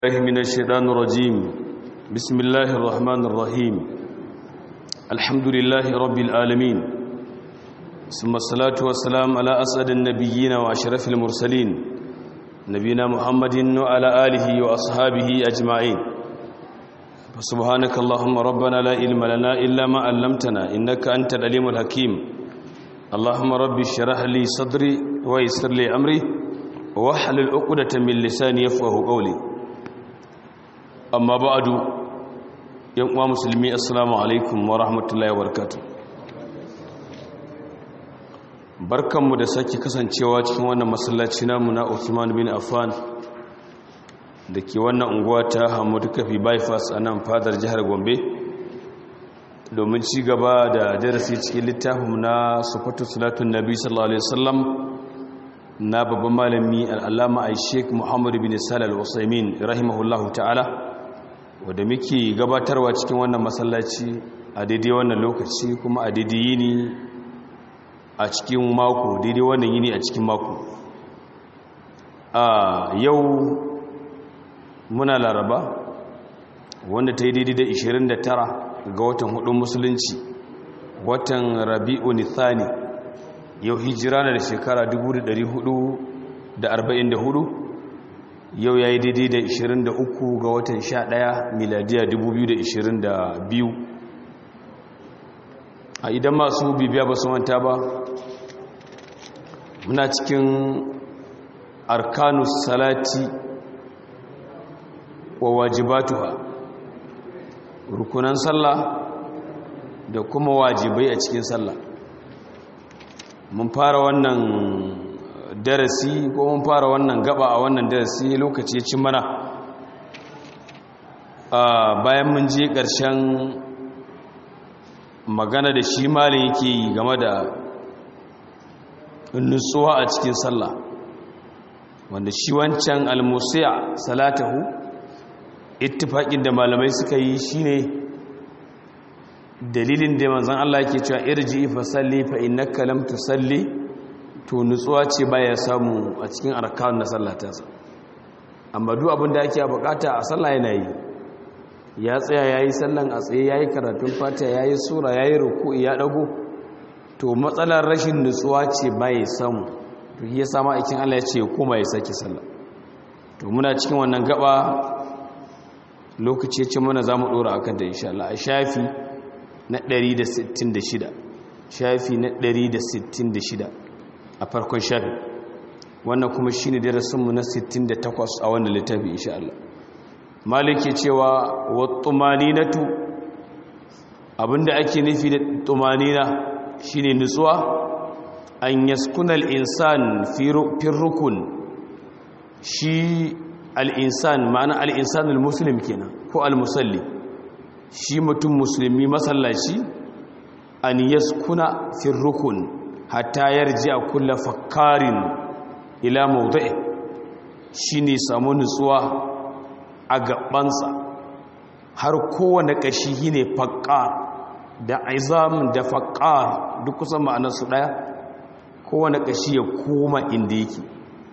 الله من الشيطان الرجيم بسم الله الرحمن الرحيم الحمد لله رب العالمين ثم الصلاة والسلام على أسعد النبيين وأشرف المرسلين نبينا محمد وعلى آله وأصحابه أجمعين فسبحانك اللهم ربنا لا علم لنا إلا ما علمتنا إنك أنت العليم الحكيم اللهم رب اشرح لي صدري ويسر لي أمري واحلل عقدة من لساني يفقه قولي amma ba'adu yan uwa musulmi assalamu alaikum wa rahmatullahi wa barakatuh barkanmu da sake kasancewa cikin wannan masallaci namu na Uthman bin Affan da ke wannan unguwa ta Hamudu Kafi bypass a nan fadar jihar Gombe domin ci gaba da darasi cikin littafinmu na sufatu salatun nabi sallallahu alaihi wasallam na babban malami al'allama a sheik muhammadu bin salal wasaimin rahimahullahu ta'ala wadda muke gabatarwa cikin wannan masallaci a daidai wannan lokaci kuma a daidai yini a cikin mako daidai wannan yini a cikin mako a yau muna laraba wanda ta yi daidai da 29 ga watan hudun musulunci watan rabi'u nithani yau hijira na da shekara 1444 yau ya yi daidai da 23 ga watan 11 miladiya 2022 a idan masu bibiya ba su manta ba muna cikin arkanus salati wa wajibatuha rukunan sallah da kuma wajibai a cikin sallah mun fara wannan darasi ko mun fara wannan gaba a wannan darasi lokaci ya ci mana bayan mun je ƙarshen magana da shi malin yake yi game da nutsuwa a cikin sallah wanda shi wancan almusiya salatahu ittifaƙin da malamai suka yi shine dalilin da manzon Allah yake cewa irji fa salli fa innaka lam tusalli to nutsuwa ce baya samu a cikin arkan na sallatarsa amma duk abin da ake bukata a sallah yana yi ya tsaya yayi sallan a tsaye yayi karatun fatiha yayi sura yayi ruku'i ya dago to matsalar rashin nutsuwa ce baya samu to ya sama aikin Allah ya ce kuma ya saki sallah to muna cikin wannan gaba lokaci ya ce mana zamu dora akan da insha Allah a shafi na 166 shafi na 166 a farkon shafi wannan kuma shine darasinmu na 68 a wannan littafi insha Allah maliki cewa wa tumaninatu abinda ake nufi da tumanina shine nutsuwa an yaskuna al-insan fi rukun shi al-insan ma'ana al-insan al-muslim kenan ko al-musalli shi mutum musulmi masallaci an yaskuna fi rukun hatta yarji a kulla fakarin ila maudu'i shi ne samu nutsuwa a gabansa har kowane ƙashi shi ne fakar da aizam da fakar duk kusan ma'anarsu ɗaya kowane ƙashi ya koma inda yake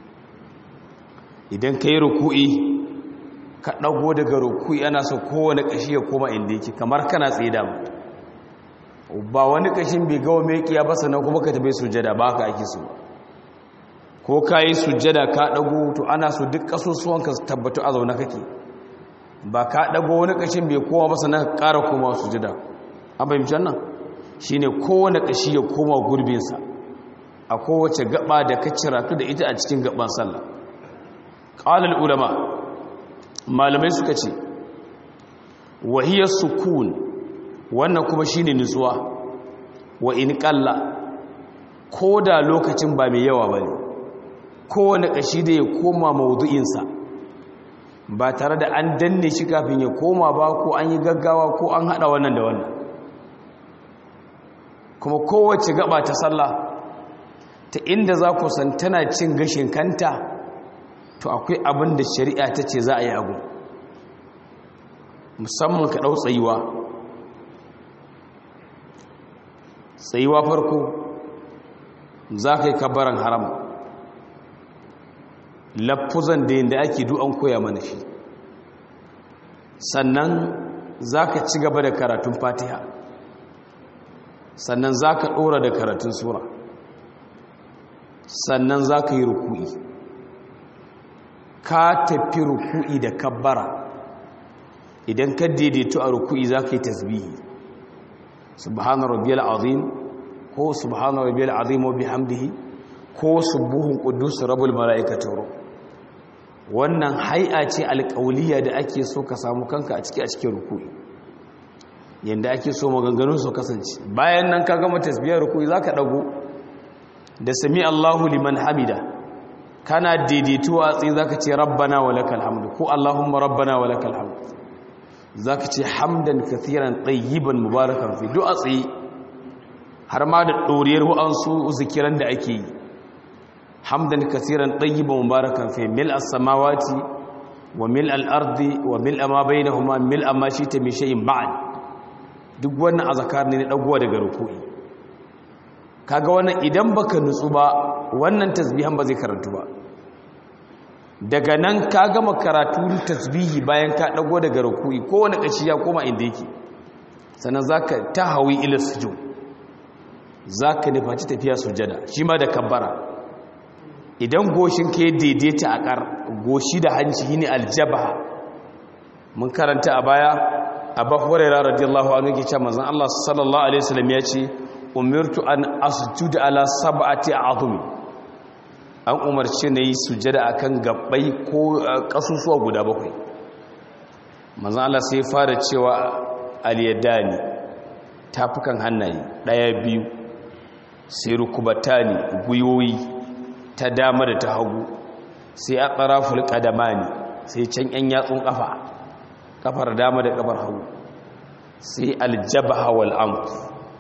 idan ka yi ruku'i ka ɗago daga ruku'i ana so kowane ƙashi ya koma inda yake kamar kana tsaye damu ba wani kashin bai gawa mai kiya ba sannan kuma ka tabe sujjada ba ka ake su ko ka yi sujjada ka ɗago to ana so duk ƙasusuwan ka tabbatu a zaune kake ba ka ɗago wani kashin bai kowa ba sannan ka ƙara koma sujjada an fahimci nan shi ne kowane ƙashi ya koma gurbinsa a kowace gaba da ka ciratu da ita a cikin gaban sallah ƙalar ulama malamai suka ce wahiyar sukun wannan kuma shine nutsuwa wa in kalla ko da lokacin ba mai yawa bane kowane kashi da ya koma maudu'insa ba tare da an danne shi kafin ya koma ba ko an yi gaggawa ko an hada wannan da wannan kuma kowace gaba ta sallah ta inda za ku san tana cin gashin kanta to akwai abin da shari'a ta ce za a yi abu musamman ka ɗau tsayuwa tsayuwa farko za ka yi kabaran haram lafuzan da yadda ake du'an koya mana shi sannan za ka ci gaba da karatun fatiha sannan za ka ɗora da karatun sura sannan za ka yi ruku'i ka tafi ruku'i da kabbara idan ka daidaito a ruku'i za ka yi tasbihi subhana rabbiyal azim ko subhana rabbiyal azim wa bihamdihi ko subuhun qudus rabbul malaikati ruh wannan hai'a ce alƙauliya da ake so ka samu kanka a ciki a cikin ruku'i yanda ake so maganganun su kasance bayan nan ka gama tasbihar ruku'i zaka dago da sami Allahu liman hamida kana daidaito a tsaye zaka ce rabbana walakal hamdu ko allahumma rabbana walakal hamdu zaka ce hamdan kathiran tayyiban mubarakan fi du'a tsaye har ma da doriyar wa'ansu zikiran da ake yi hamdan kathiran tayyiban mubarakan fi mil as-samawati wa mil al-ardi wa mil ma bainahuma mil ma shita min shay'in ba'd duk wannan azkar ne na dagowa daga ruku'i kaga wannan idan baka nutsu ba wannan tasbihan ba zai karantu ba daga nan ka gama karatu tasbihi bayan ka dago daga ruku'i kowane kashi ya koma inda yake sannan zaka tahawi ila sujud zaka nufaci tafiya sujada shi ma da kabbara idan goshin ka ya daidaita a kar goshi da hanci ne aljabha mun karanta a baya abu hurairah radiyallahu anhu yake cewa manzon Allah sallallahu alaihi wasallam ya ce umirtu an asjuda ala sab'ati a'zumi an umarci na yi sujada akan gabbai ko kasusuwa guda bakwai manzon Allah sai fara cewa al-yadani tafukan hannaye daya biyu sai rukubatani guyoyi ta dama da ta hagu sai a tsaraful qadamani sai can yan yatsun kafa kafar dama da kafar hagu sai aljabha wal anf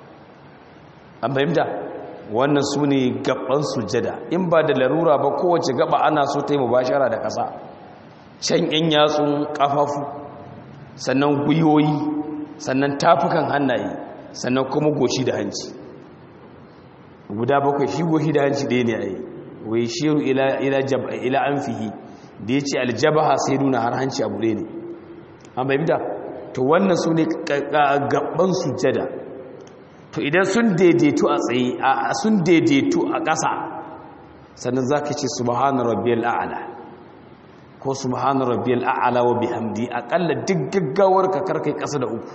an fahimta wannan su ne gaban sujada in ba da larura ba kowace gaba ana so ta yi mubashara da ƙasa can yan yatsun ƙafafu sannan gwiwoyi sannan tafukan hannaye sannan kuma goshi da hanci guda bakwai shi goshi da hanci ɗaya ne a yi wai shiru ila an fihi da ya ce aljabaha sai nuna har hanci abu ɗaya ne an fahimta to wannan su ne gaban sujada to idan sun daidaitu a tsaye sun daidaitu a ƙasa sannan za ka ce subhanu rabbiyal a'ala ko subhanu rabbiyal a'ala wa bihamdi aƙalla duk gaggawar ka karkai ƙasa da uku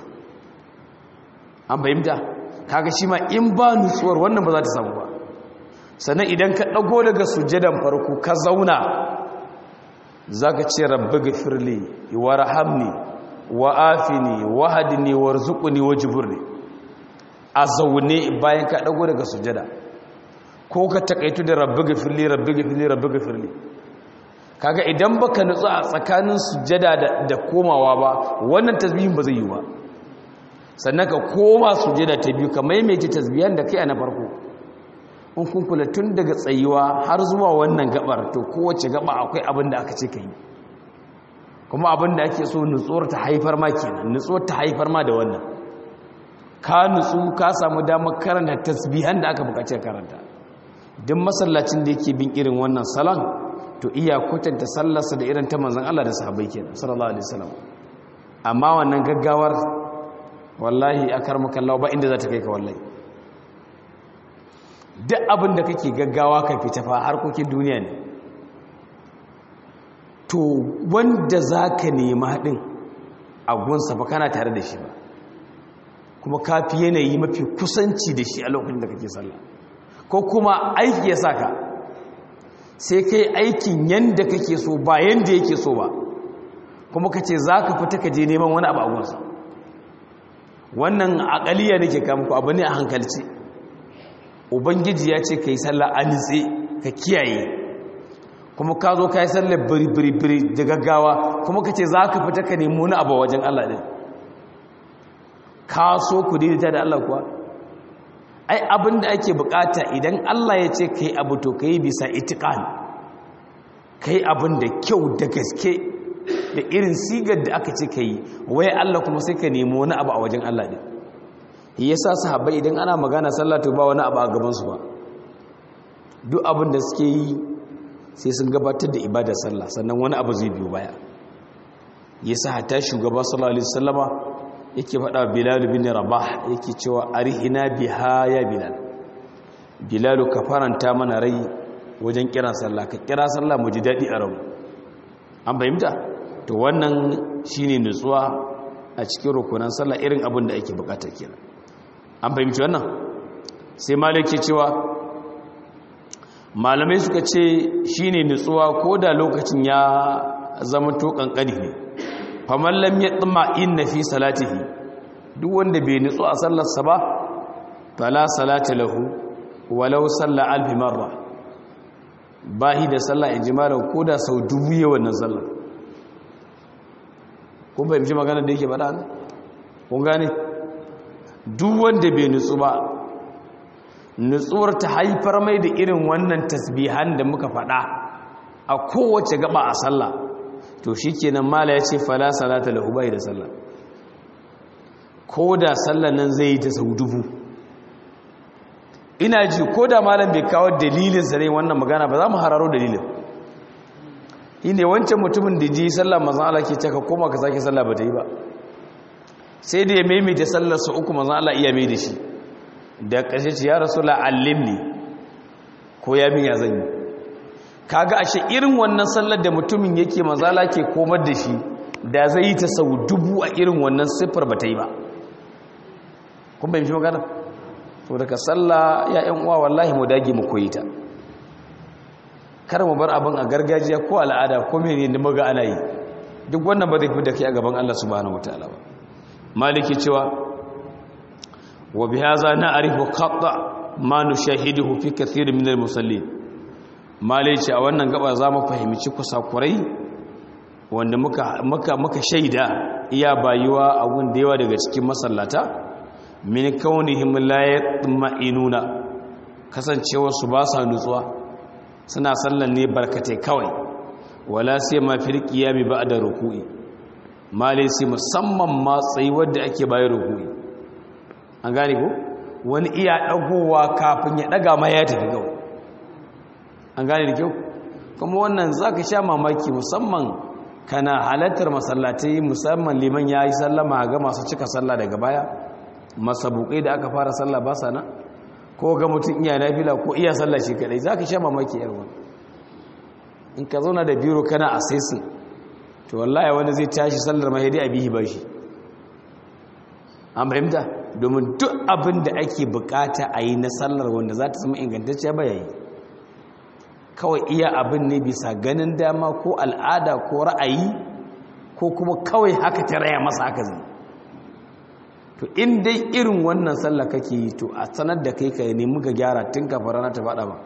an fahimta kaga shi ma in ba nutsuwar wannan ba za ta samu ba sannan idan ka ɗago daga sujadan farko ka zauna za ka ce rabbi gafirli wa rahamni wa afini wa hadini warzuqni wajburni a zaune bayan ka dago daga sujada ko ka takaitu da rabbi gafirli rabbi gafirli rabbi gafirli kaga idan baka nutsu a tsakanin sujada da komawa ba wannan tasbihin ba zai yi ba sannan ka koma sujada ta biyu ka maimaita tasbihan da kai a na farko in kun kula tun daga tsayuwa har zuwa wannan gabar to kowace gaba akwai abin da aka ce ka yi kuma abin da ake so nutsuwar ta haifar ma kenan nutsuwar ta haifar ma da wannan ka nutsu ka samu damar karanta tasbihan da aka bukaci karanta duk masallacin da yake bin irin wannan salon to iya kwatanta sallarsa da irin ta manzon Allah da sahabbai kenan sallallahu alaihi wasallam amma wannan gaggawar wallahi akar makallawa ba inda za ta kai ka wallahi duk abin da kake gaggawa ka fita fa harkokin duniya ne to wanda za ka nema ɗin a gunsa ba kana tare da shi ba kuma ka fi yanayi mafi kusanci da shi a lokacin da kake sallah ko kuma aiki ya saka sai kai aikin yanda kake so ba yanda yake so ba kuma ka ce za ka fita ka je neman wani abu a gunsa wannan akaliya nake kamku abu ne a hankalci ubangiji ya ce ka yi sallah a nitse ka kiyaye kuma ka zo ka yi sallar biri-biri da gaggawa kuma ka ce za ka fita ka nemi wani abu wajen Allah ɗin ka so ku daidaita da Allah kuwa ai abin da ake bukata idan Allah ya ce ka yi abu to ka yi bisa itikan ka yi abin da kyau da gaske da irin sigar da aka ce ka yi wai Allah kuma sai ka nemi wani abu a wajen Allah ɗin ya sa sahabbai idan ana magana sallah to ba wani abu a gabansu ba duk abin da suke yi sai sun gabatar da ibadar sallah sannan wani abu zai biyo baya yasa hatta shugaba sallallahu alaihi wasallama yake faɗa bilal bin rabah yake cewa arihina biha ya bilal bilal ka faranta mana rai wajen kira sallah ka kira sallah mu ji dadi a rabu an fahimta to wannan shine nutsuwa a cikin rukunan sallah irin abin da ake bukata kenan an fahimci wannan sai malik ke cewa malamai suka ce shine nutsuwa ko da lokacin ya zama to kankani ne faman lam yatma inna fi salatihi duk wanda bai nutsu a sallarsa ba fala salata lahu walau salla alf marra bahi da sallah in jimalan ko da sau dubu ya wannan sallar kun fahimci magana da yake faɗa ne kun gane duk wanda bai nutsu ba nutsuwar ta haifar mai da irin wannan tasbihan da muka faɗa a kowace gaba a sallah to shi kenan mala ya ce fala salata lahu bai da sallah ko da sallah nan zai yi ta sau dubu ina ji ko da malam bai kawo dalilin sa ne wannan magana ba za mu hararo dalilin ne wancan mutumin da ji sallah manzon Allah ke caka koma ka sake sallah ba ta yi ba sai da ya maimaita sallar su uku manzon Allah iya mai da shi da ƙarshe ce ya rasulullah allimni ko ya min ya zan yi kaga ashe irin wannan sallar da mutumin yake mazala ke komar da shi da zai yi ta sau dubu a irin wannan siffar ba ta yi ba kun bai mishi magana to daga sallah ya yan uwa wallahi mu dage mu koyi ta kar mu bar abin a gargajiya ko al'ada ko mene ne muga ana yi duk wannan ba zai fi da kai a gaban Allah subhanahu wataala ba maliki cewa wa bihaza na'rifu qatta ma nushahiduhu fi kathir min al-musallin malai ce a wannan gaba za mu fahimci kusakurai wanda muka muka shaida iya bayuwa a gun da yawa daga cikin masallata min kaunihim la yatma'inuna kasancewar su ba sa nutsuwa suna sallan ne barkatai kawai wala sai ma fil qiyami ba'da ruku'i malai sai musamman ma tsayuwar da ake bayar ruku'i an gane ko wani iya dagowa kafin ya daga ma ya tafi gawa an gane da kyau kuma wannan za ka sha mamaki musamman kana halattar masallatai musamman liman ya yi sallama ga masu cika sallah daga baya masabukai da aka fara sallah ba sa nan ko ga mutum iya nafila ko iya sallah shi kadai za ka sha mamaki yarwa in ka zauna da biro kana a saisin to wallahi wani zai tashi sallar mahidi a bihi ba shi an fahimta domin duk abin da ake bukata a yi na sallar wanda za ta zama ingantacciya ba yayi kawai iya abin ne bisa ganin dama ko al'ada ko ra'ayi ko kuma kawai haka ta raya masa haka zai to in dai irin wannan sallah kake yi to a sanar da kai ka nemi ga gyara tun kafin rana ta faɗa ba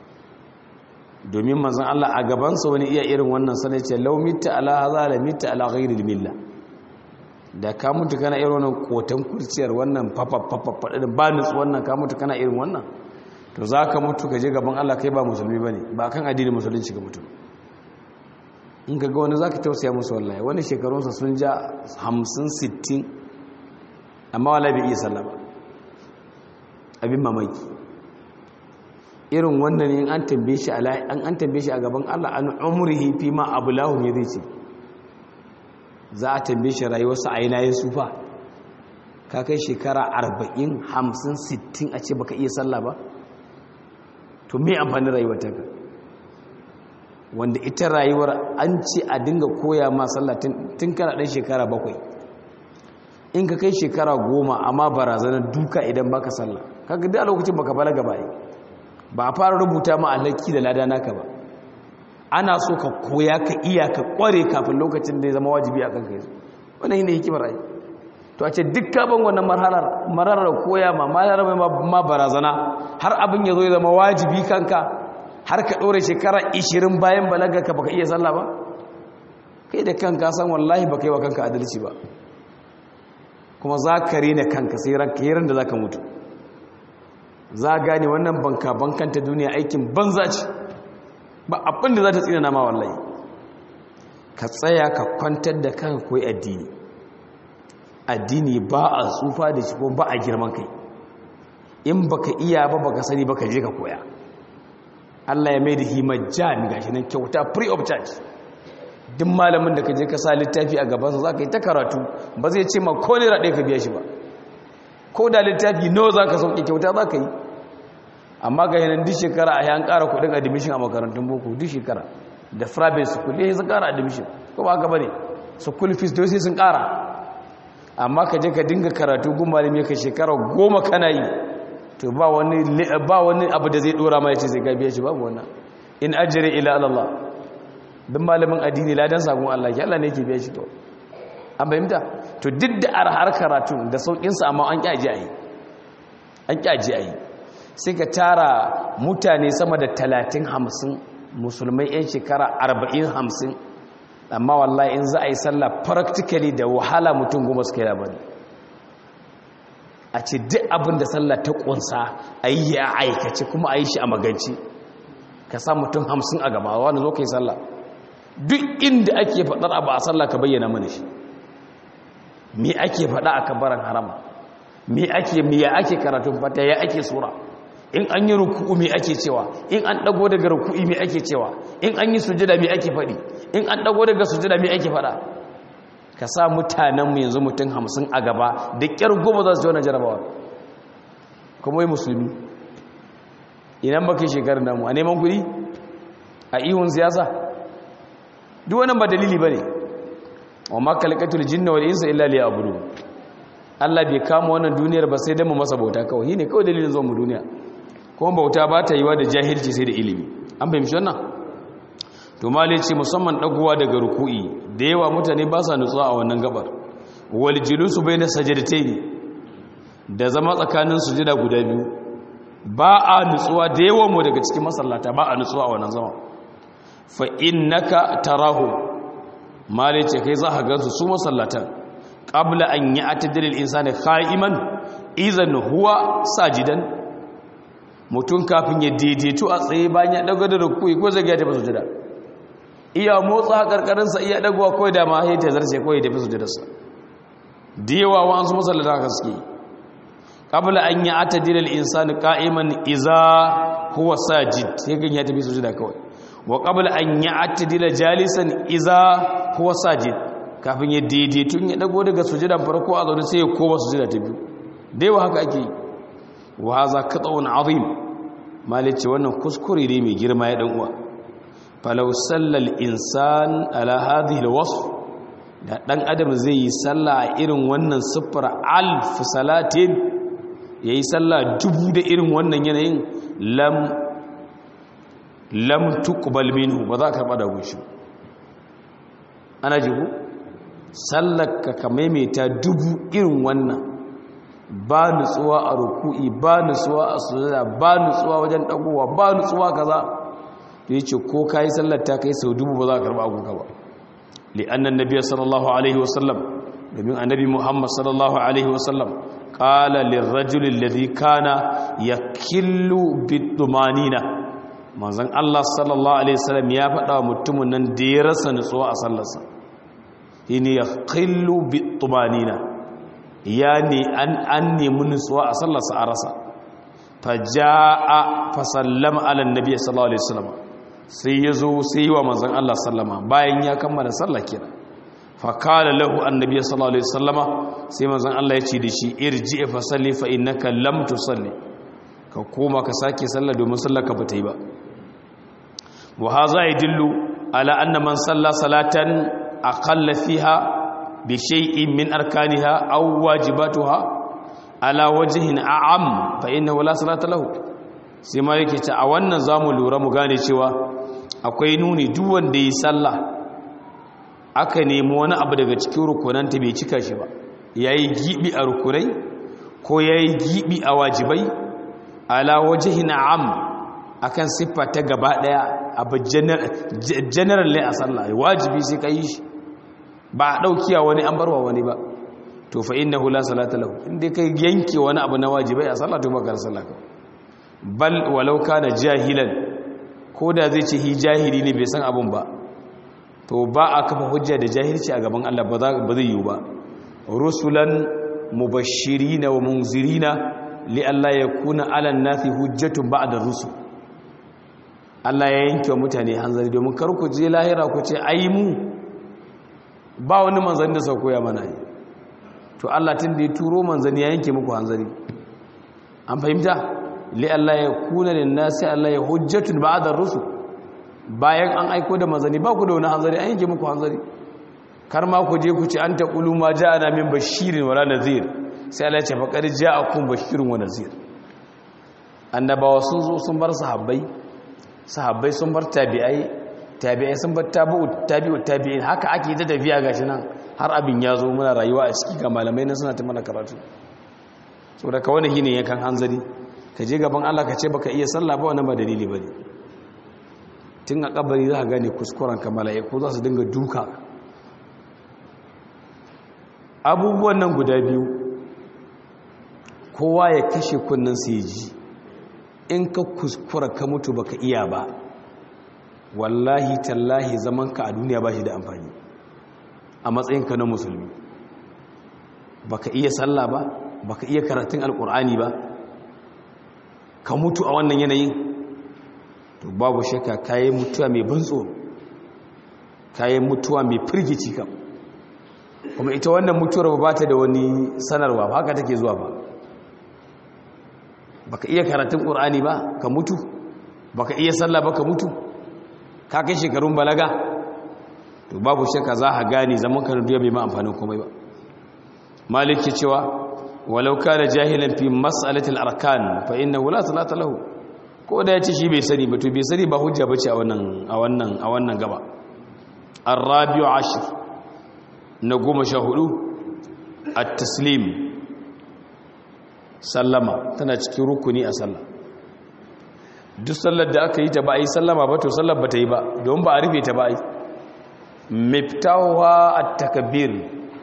domin manzon Allah a gabansa wani iya irin wannan sallah ce law mitta ala hadha la mitta ala ghairi millah da ka mutu kana irin wannan kotan kurciyar wannan fafa fafa ba nutsu wannan ka mutu kana irin wannan to za ka mutu ka je gaban Allah kai ba musulmi ba ne ba kan addinin musulunci ga mutum in ka ga wani za ka tausaya musu wallahi wani shekarunsa sun ja hamsin sittin amma wala bai iya sallah ba abin mamaki irin wannan yin an tambaye shi an tambaye shi a gaban Allah an umrihi fi ma abulahu ne zai ce za a tambaye shi rayuwarsa a yana yin sufa ka kai shekara arba'in hamsin sittin a ce baka iya sallah ba to me amfani rayuwar ta ka wanda ita rayuwar an ce a dinga koya ma sallah tun kana ɗan shekara bakwai in ka kai shekara goma amma barazanar duka idan baka sallah kaga da lokacin baka balaga ba ba a fara rubuta ma alhaki da lada naka ba ana so ka koya ka iya ka kware kafin lokacin da ya zama wajibi a kanka yanzu wannan shine hikimar ai to a ce duk ban wannan marhalar mararar koya ma marhalar ma barazana har abin ya zo ya zama wajibi kanka har ka ɗore shekara 20 bayan balaga ka baka iya sallah ba kai da kanka san wallahi baka yi wa kanka adalci ba kuma za ka rena kanka sai ranka yi da za ka mutu za gane wannan banka bankanta duniya aikin banza ce ba abin da za ta tsinana ma wallahi ka tsaya ka kwantar da kanka koyi addini addini ba a tsufa da shi ko ba a girman kai in baka iya ba baka sani baka je ka koya Allah ya mai da himajjan gashi nan kyauta free of charge duk malamin da ka je ka sa littafi a gabansa za ka yi ta karatu ba zai ce ma ko naira ɗaya ka biya shi ba ko da littafi nawa za ka sauke kyauta za ka yi amma ga yanar duk shekara a yan ƙara kuɗin admission a makarantun boko duk shekara da private school ne sun ƙara admission ko ba haka ba ne school fees dole sai sun ƙara amma ka je ka dinga karatu gun malami ka shekara goma kana yi to ba wani ba wani abu da zai dora ma yace sai ka biya shi babu wannan in ajri ila Allah dan malamin addini ladan sabon Allah ki Allah ne yake biya shi to an bayyana to duk da arhar karatu da saukin sa amma an kyaji ayi an kyaji ayi sai ka tara mutane sama da 30 50 musulmai yan shekara 40 50 amma wallahi in za a yi sallah practically da wahala mutum goma suka yi labari a ce duk abin da sallah ta kunsa a yi ya aikace kuma a yi shi a maganci ka sa mutum hamsin a gaba wanda zo ka yi sallah duk inda ake faɗar abu a sallah ka bayyana mana shi me ake faɗa a kabaran harama me ake me ya ake karatun fata ya ake sura in an yi ruku'u me ake cewa in an dago daga ruku'i me ake cewa in an yi sujada me ake faɗi in an dago daga sujada me ake faɗa ka sa mutanenmu yanzu mutum hamsin a gaba da ƙyar goma za su wani jarabawa kuma yi musulmi inan baka shekarar namu a neman kudi a ihun siyasa duk wani ba dalili ba ne wa makalakatul jinna wal insa illa liya abudu Allah bai kama wannan duniyar ba sai dan mu masa bauta kawai shine kawai dalilin zuwa mu duniya kuma bauta ba ta yiwa da jahilci sai da ilimi an fahimci wannan to mali ce musamman dagowa daga ruku'i da yawa mutane ba sa nutsuwa a wannan gabar wal julusu bayna sajdatayn da zama tsakanin sujada guda biyu ba a nutsuwa da yawan mu daga cikin masallata ba a nutsuwa a wannan zama fa innaka tarahu mali ce kai za ka gansu su masallatan qabla an ya'tadil al-insani qa'iman idan huwa sajidan mutum kafin ya daidaito a tsaye bayan ya dago da ruku'i ko zai ga ta sujada iya motsa karkarinsa iya dagowa kawai da ma ya ta zarce kawai da fi sujudarsa da yawa wa'ansu masallata haka suke qabla an ya'tadil al-insani qa'iman iza huwa sajid sai gan ya tafi sujuda kawai wa qabla an ya'tadila jalisan iza huwa sajid kafin ya daidaito ya dago daga sujudan farko a zaune sai ya koma sujuda ta biyu da yawa haka ake wa haza qat'un azim malice wannan kuskure ne mai girma ya dan uwa falau sallal insan ala hadhihi alwasf da dan adam zai yi sallah a irin wannan siffar alf salatin yayi sallah dubu da irin wannan yanayin lam lam tuqbal minhu ba za ka karba da gushi ana jigo sallaka ka maimaita dubu irin wannan ba nutsuwa a ruku'i ba nutsuwa a sujada ba nutsuwa wajen dagowa ba nutsuwa kaza to yace ko kai sallar ta kai sau dubu ba za ka karba agunka ba li annan nabiy sallallahu alaihi wasallam domin annabi muhammad sallallahu alaihi wasallam qala lirrajuli alladhi kana yakillu bidumanina manzon Allah sallallahu alaihi wasallam ya faɗa wa mutumin nan da ya rasa nutsuwa a sallarsa shine yakillu bidumanina ya ne an an nemi nutsuwa a sallarsa a rasa faja'a fa sallama ala annabi sallallahu alaihi wasallam sai ya zo sai wa manzon Allah sallama bayan ya kammala sallah kira fa qala lahu annabi sallallahu alaihi wasallama sai manzon Allah ya ce da shi irji fa salli fa innaka lam tusalli ka koma ka sake sallah domin sallar ka bata yi ba wa hadha yadullu ala anna man salla salatan aqalla fiha bi shay'in min arkaniha aw wajibatuha ala wajhin a'am fa innahu la salata lahu sai ma yake ta a wannan zamu lura mu gane cewa akwai nuni duk wanda yi sallah aka nemi wani abu daga cikin rukunanta bai cika shi ba yayi gibi a rukunai ko yayi gibi a wajibai ala wajhin a'am akan siffa ta gaba daya abu general ne a sallah wajibi sai ka yi shi ba a daukiya wani an barwa wani ba to fa innahu la salata lahu inda kai yanke wani abu na wajibai a sallah to baka sallah ka bal walau kana jahilan ko da zai ce hi jahili ne bai san abun ba to ba a kafa hujja da jahilci a gaban Allah ba zai yiwu ba rusulan mubashirina wa munzirina li Allah yakuna ala nasi hujjatun ba'da rusul Allah ya yanke wa mutane hanzari domin kar ku je lahira ku ce ai mu ba wani manzanni da sau koya mana yi to Allah tun da ya turo manzanni ya yanke muku hanzari an fahimta li Allah ya kuna da nasi Allah ya hujjatun ba'da rusul bayan an aiko da manzanni ba ku da wani hanzari an yanke muku hanzari kar ma ku je ku ci an taqulu ma ja'ana min bashirin wala nadhir sai Allah ya ce faqad ja'akum bashirun wa nadhir annabawa sun zo sun bar sahabbai sahabbai sun bar tabi'ai tabi'ai sun bar tabi'u tabi'u tabi'in haka ake ta tafiya gashi nan har abin ya zo muna rayuwa a ciki ga malamai na suna ta mana karatu saboda ka wani shine yankan hanzari ka je gaban Allah ka ce baka iya sallah ba wannan ba dalili bane tun a kabari za ka gane kuskuren ka mala'iku za su dinga duka abubuwan nan guda biyu kowa ya kashe kunnen su ji in ka kuskura ka mutu baka iya ba wallahi tallahi zaman ka a duniya ba shi da amfani a matsayinka na musulmi baka iya sallah ba baka iya karatun alkur'ani ba ka mutu a wannan yanayin to babu shakka kayan mutuwa mai bantsoro kayan mutuwa mai firgici kam kuma ita wannan mutuwar ba ta da wani sanarwa ba haka take zuwa ba baka iya karatun ƙur'ani ba ka mutu baka iya sallah ba ka mutu ka kai shekarun balaga to babu shakka za a gane zaman ka duniya bai ma amfanin komai ba maliki cewa walau kana jahilan fi mas'alatil arkan fa innahu la salata lahu ko da yace shi bai sani ba to bai sani ba hujja bace a wannan a wannan a wannan gaba arabiu ashir na goma sha hudu at-taslim sallama tana cikin rukuni a sallah duk sallar da aka yi ta ba a yi sallama ba to sallar ba ta yi ba don ba a rufe ta ba a yi miftawa at-takbir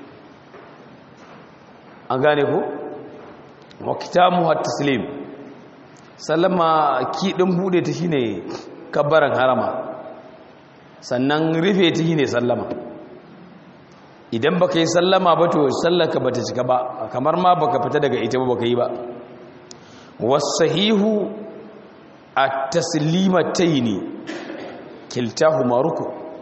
an gane ko wa kitamu at-taslim sallama kidin bude ta shine kabbaran harama sannan rufe ta shine sallama idan baka yi sallama ba to sallaka bata cika ba kamar ma baka fita daga ita ba baka yi ba wasahihu at-taslimataini kiltahuma ruku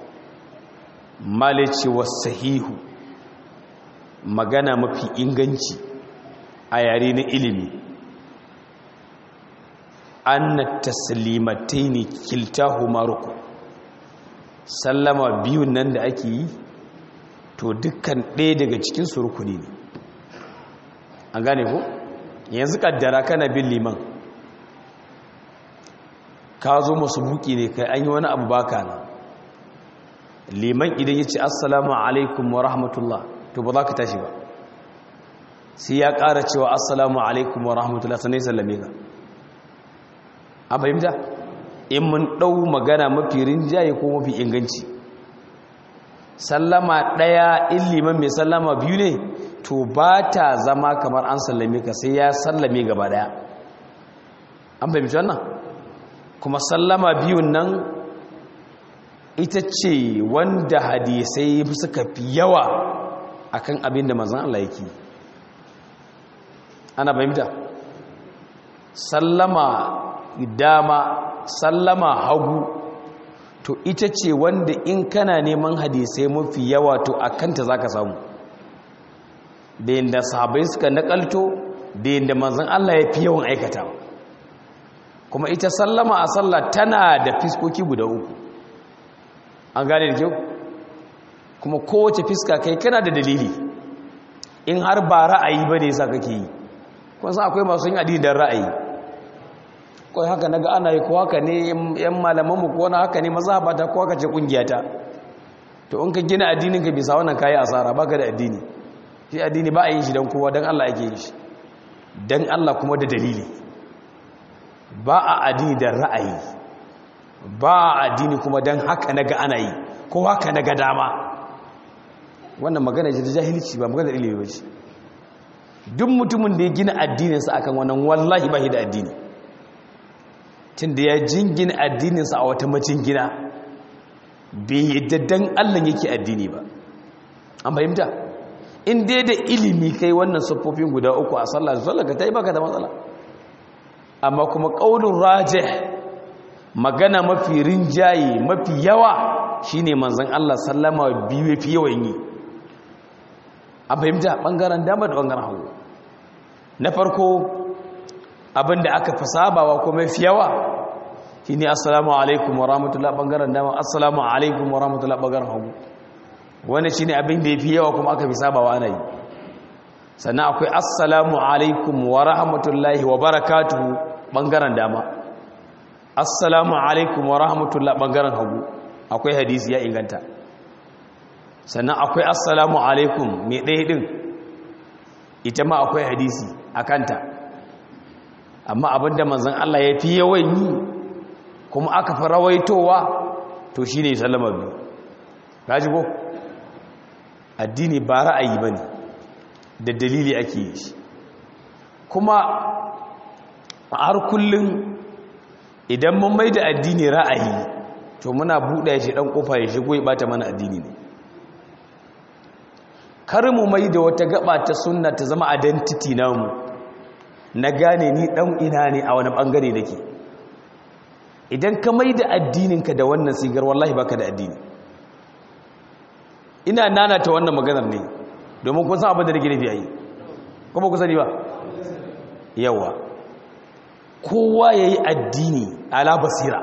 malici wasahihu magana mafi inganci a yare na ilimi anna taslimataini kiltahuma ruku sallama biyun nan da ake yi to dukkan ɗaya daga cikin su rukuni ne an gane ko yanzu kaddara kana bin liman ka zo masu buki ne kai an yi wani abu baka na liman idan ya ce assalamu alaikum wa rahmatullah to ba za ka tashi ba sai ya ƙara cewa assalamu alaikum wa rahmatullah sanai sallame ka a fahimta in mun ɗau magana mafi rinjaye ko mafi inganci sallama ɗaya in liman mai sallama biyu ne to ba ta zama kamar an sallame ka sai ya sallame gaba ɗaya an fahimci wannan kuma sallama biyun nan ita ce wanda hadisai suka fi yawa akan abin da manzan Allah yake ana fahimta sallama dama sallama hagu to ita ce wanda in kana neman hadisai mafi yawa to a kanta za ka samu da yadda sahabai suka nakalto da yadda manzan Allah ya fi yawan aikata kuma ita sallama a sallah tana da fiskoki guda uku an gane da kyau kuma kowace fiska kai kana da dalili in har ba ra'ayi ba ne sa kake yi kun san akwai masu yin addini don ra'ayi kawai haka naga ana yi ko haka ne yan malamanmu ko wani haka ne maza ba ta ko haka ce kungiyata to in ka gina addinin ka bisa wannan kayi asara baka da addini shi addini ba a yin shi don kowa don Allah ake yin shi don Allah kuma da dalili ba a addini da ra'ayi ba a addini kuma don haka naga ana yi ko haka naga dama wannan magana ce ta jahilci ba magana ilimi ba ce duk mutumin da ya gina addininsa akan wannan wallahi ba shi da addini tun da ya jingina addininsa a wata macingina bai yadda dan allah yake addini ba an fahimta in dai da ilimi kai wannan siffofin guda uku a sallah da sallah ka ta yi baka da matsala amma kuma ƙaunin raje magana mafi rinjaye mafi yawa shine manzan allah sallama biyu fi yawan yi an fahimta ɓangaren dama da ɓangaren hagu na farko abinda aka fi sabawa ko mafi yawa shi ne assalamu alaikum wa rahmatullah ɓangaren dama assalamu alaikum wa rahmatullah ɓangaren hagu wani shi ne abin da ya fi yawa kuma aka fi sabawa ana yi sannan akwai assalamu alaikum wa rahmatullahi wa barakatuhu ɓangaren dama assalamu alaikum wa rahmatullah ɓangaren hagu akwai hadisi ya inganta sannan akwai assalamu alaikum mai ɗaya ɗin ita ma akwai hadisi a kanta amma abinda manzan Allah ya fi yawan yi kuma aka fi rawaitowa to shi ne sallama biyu gaji ko addini ba ra'ayi ba ne da dalili ake yi shi kuma a har kullum idan mun mai da addini ra'ayi to muna buɗe shi ɗan ƙofa ya shigo ya ɓata mana addini ne kar mu mai da wata gaba ta sunna ta zama identity namu na gane ni dan ina ne a wani bangare dake idan ka mai da addininka da wannan sigar wallahi baka da addini ina nana ta wannan maganar ne domin kun san abin da nake nufi ayi ko ba ku sani ba yawa kowa yayi addini ala basira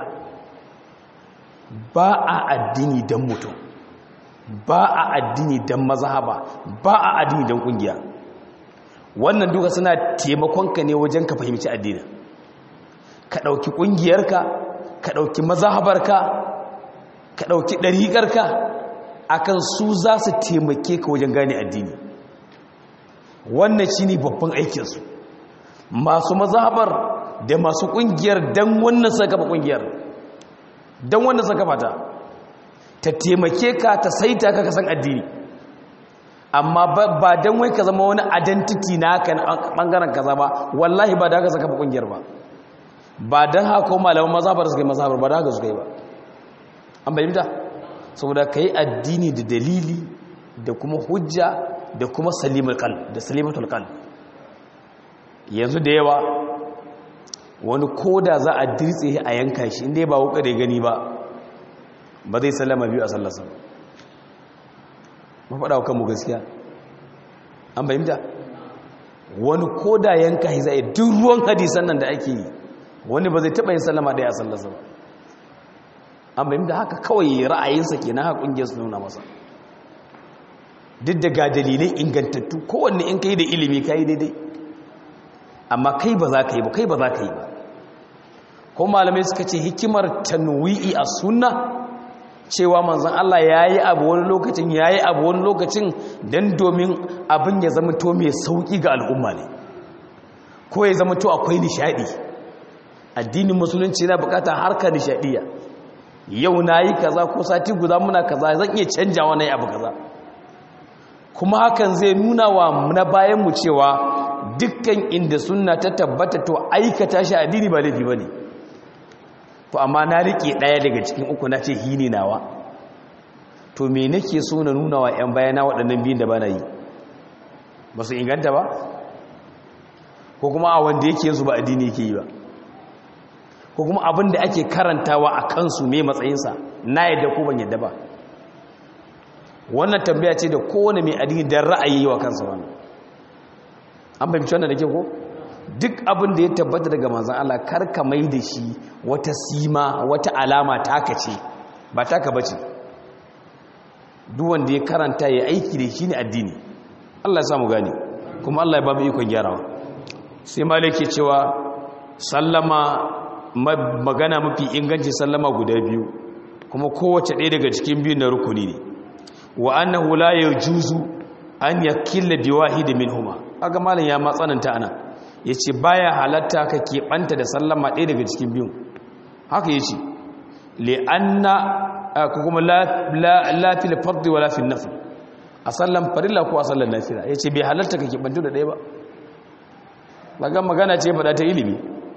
ba a addini dan mutum ba a addini don mazhaba ba a addini don kungiya wannan duka suna taimakonka ne wajen ka fahimci addini ka ɗauki ƙungiyarka ka ɗauki mazhabarka ka ɗauki ɗariƙarka akan su za su taimake ka wajen gane addini wannan shi ne babban aikinsu masu mazhabar da masu ƙungiyar don wannan suka kafa ƙungiyar don wannan suka kafa ta ta taimake ka ta saita ka kasan addini amma ba don wai ka zama wani identity na haka bangaren kaza ba wallahi ba da haka saka kungiyar ba ba don haka ko malaman mazhabar suka yi mazhabar ba da haka suka yi ba an bayyanta saboda ka yi addini da dalili da kuma hujja da kuma salimul qalb da salimatul qalb yanzu da yawa wani koda za a dirtse a yanka shi inda ba wuka da gani ba ba zai sallama biyu a sallarsa ba faɗa wa kanmu gaskiya an bayyanta wani koda yanka shi zai duk ruwan hadisan nan da ake yi wani ba zai taɓa yin sallama ɗaya a sallarsa ba an bayyanta haka kawai ra'ayinsa ke na haka ƙungiyar su nuna masa duk da ga dalilai ingantattu kowanne in ka yi da ilimi ka yi daidai amma kai ba za ka yi ba kai ba za ka yi ba ko malamai suka ce hikimar tanwi'i a sunna cewa manzan Allah ya yi abu wani lokacin ya yi abu wani lokacin don domin abin ya zama to mai sauƙi ga al'umma ne ko ya zama to akwai nishaɗi addinin musulunci na bukata harka nishaɗiya yau na yi kaza ko sati guda muna kaza zan iya canjawa na yi abu kaza kuma hakan zai nuna wa na bayanmu cewa dukkan inda sunna ta tabbata to aikata shi addini ba laifi ba ne to amma na rike ɗaya daga cikin uku na ce hini nawa to me nake so na nuna wa 'yan bayana waɗannan biyun da ba na yi ba su inganta ba ko kuma a wanda yake yanzu ba addini yake yi ba ko kuma abin da ake karantawa a kansu mai matsayinsa na yadda ko ban yadda ba wannan tambaya ce da kowane mai addini don ra'ayi wa kansa wannan an fahimci wannan da ke ko duk abin da ya tabbata daga manzan Allah karka mai da shi wata sima wata alama taka ce ba taka bace duk wanda ya karanta ya aiki da shi ne addini Allah ya samu gane kuma Allah ya ba mu ikon gyarawa sai malaki cewa sallama magana mafi inganci sallama guda biyu kuma kowace ɗaya daga cikin biyun na rukuni ne wa annahu la yajuzu an yakilla biwahid minhuma kaga malam ya matsananta ana yace baya halatta ka keɓanta da sallama ɗaya daga cikin biyun haka yace li anna ko kuma la la la fil fard wala fil nafl a sallan farilla ko a sallan nafila yace bai halatta ka keɓanta da ɗaya ba kaga magana ce faɗa ta ilimi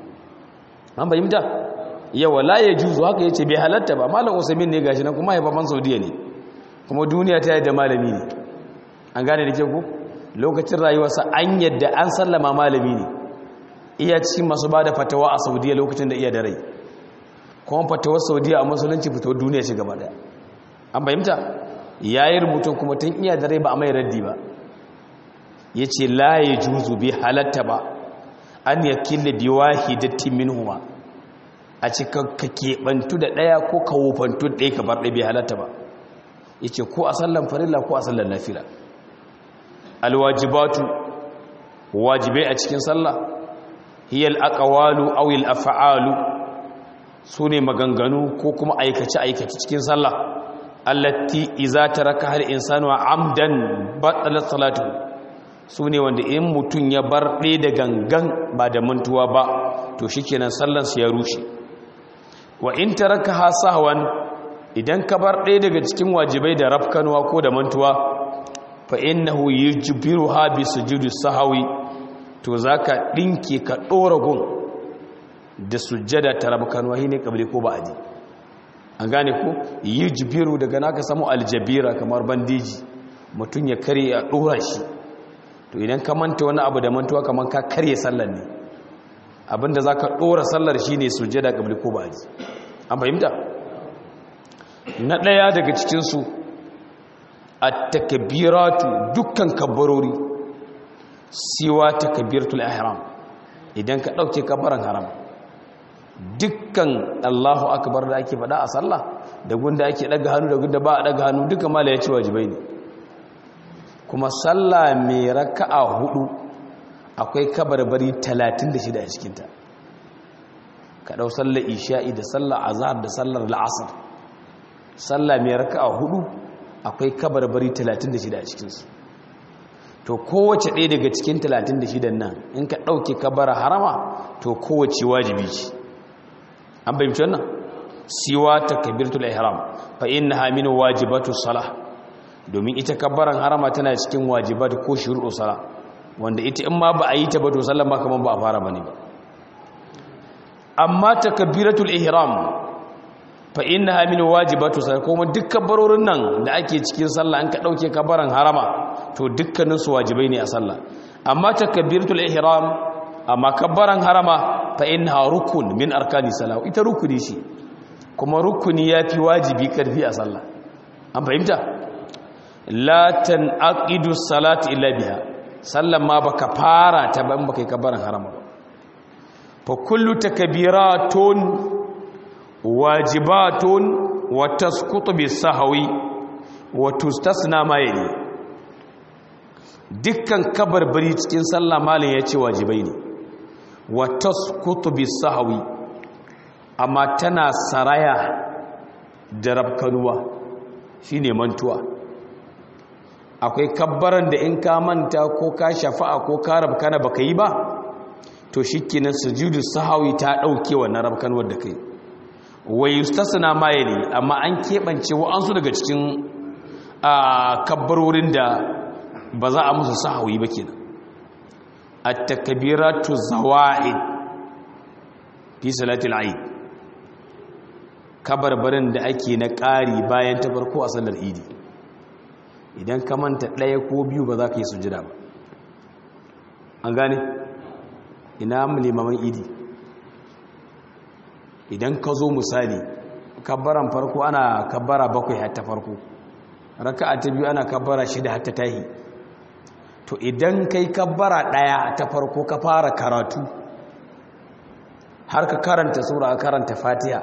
an bayyanta yawa la yajuzu haka yace bai halatta ba malam usaimin ne gashi nan kuma ya baban saudiya ne kuma duniya ta yadda malami ne an gane da ke ku lokacin rayuwarsa an yadda an sallama malami ne iya cikin masu ba da fatawa a saudiya lokacin da iya da rai kuma fatawar saudiya a musulunci fitowar duniya ce gaba daya an fahimta ya yi rubutun kuma tun iya da rai ba a mai raddi ba yace la yajuzu bi halatta ba an yakilla bi wahidatin minhuma a cikin ka keɓantu da ɗaya ko ka wofantu da ɗaya ka bar ɗaya bai halatta ba yace ko a sallan farilla ko a sallan nafila alwajibatu wajibai a cikin sallah hiyal aqwalu aw al af'alu sune maganganu ko kuma aikace aikace cikin sallah allati iza taraka hal insanu amdan batalat salatu sune wanda in mutun ya bar ɗaya da gangan ba da mantuwa ba to shikenan sallan sa ya rushe wa in tarakaha sahwan idan ka bar ɗaya daga cikin wajibai da rafkanwa ko da mantuwa fa innahu yujbiruha bi sujudi sahwi to zaka dinke ka dora gun da sujjada ta rafkanwa shine kabri ko ba'adi an gane ko yujbiru daga naka samu aljabira kamar bandiji mutun ya kare a dora shi to idan ka manta wani abu da mantuwa kamar ka karye sallar ne abinda zaka dora sallar shine sujjada kabri ko ba'adi an fahimta na ɗaya daga cikinsu a takabiratu dukkan kabbarori siwa takabiratul ihram idan ka ɗauke kabbaran haram dukkan allahu akbar da ake faɗa a sallah da gunda ake ɗaga hannu da gunda ba a ɗaga hannu duka mala ya ce wajibai ne kuma sallah mai raka'a hudu akwai kabarbari 36 a cikinta ka ɗau sallar isha'i da sallar azhar da sallar la'asar sallah mai raka'a hudu akwai kabarbari 36 a cikinsu to kowace ɗaya daga cikin 36 nan in ka ɗauke kabara harama to kowace wajibi ce an bayyance wannan siwa takbiratul ihram fa innaha min wajibatu salah domin ita kabaran harama tana cikin wajibat ko shuru'u salah wanda ita in ma ba a yi ta ba to sallan ba kaman ba a fara bane ba amma takbiratul ihram fa innaha min wajibatu sai kuma dukkan barorin nan da ake cikin sallah an ka dauke kabaran harama to dukkanin su wajibai ne a sallah amma takbiratul ihram amma kabaran harama fa innaha rukun min arkani salah ita rukuni shi kuma rukuni yafi wajibi karfi a sallah an fahimta la tanaqidu salati illa biha sallan ma baka fara ta ban baka kabaran harama ba fa kullu takbiratun wajibatun wa tasqutu bis-sahwi wa tustasna ma yali dukkan kabarbari cikin sallah malin yace wajibai ne wa tasqutu bis-sahwi amma tana saraya da rabkanuwa shine mantuwa akwai kabbaran da in ka manta ko ka shafa'a ko ka rabkana baka yi ba to shikenan sujudu sahwi ta dauke wannan rabkanuwar da kai wa yustasna ma yali amma an kebance wa'ansu daga cikin kabbarorin da ba za a musu sahawi ba kenan at-takbiratu zawa'id fi salatil eid kabarbarin da ake na ƙari bayan ta farko a sallar idi idan ka manta ɗaya ko biyu ba za ka yi sujada ba an gane ina limaman idi idan ka zo misali kabbaran farko ana kabbara bakwai hatta farko raka'a ta biyu ana kabbara shida hatta tahi to idan kai kabbara daya ta farko ka fara karatu har ka karanta sura ka karanta fatiha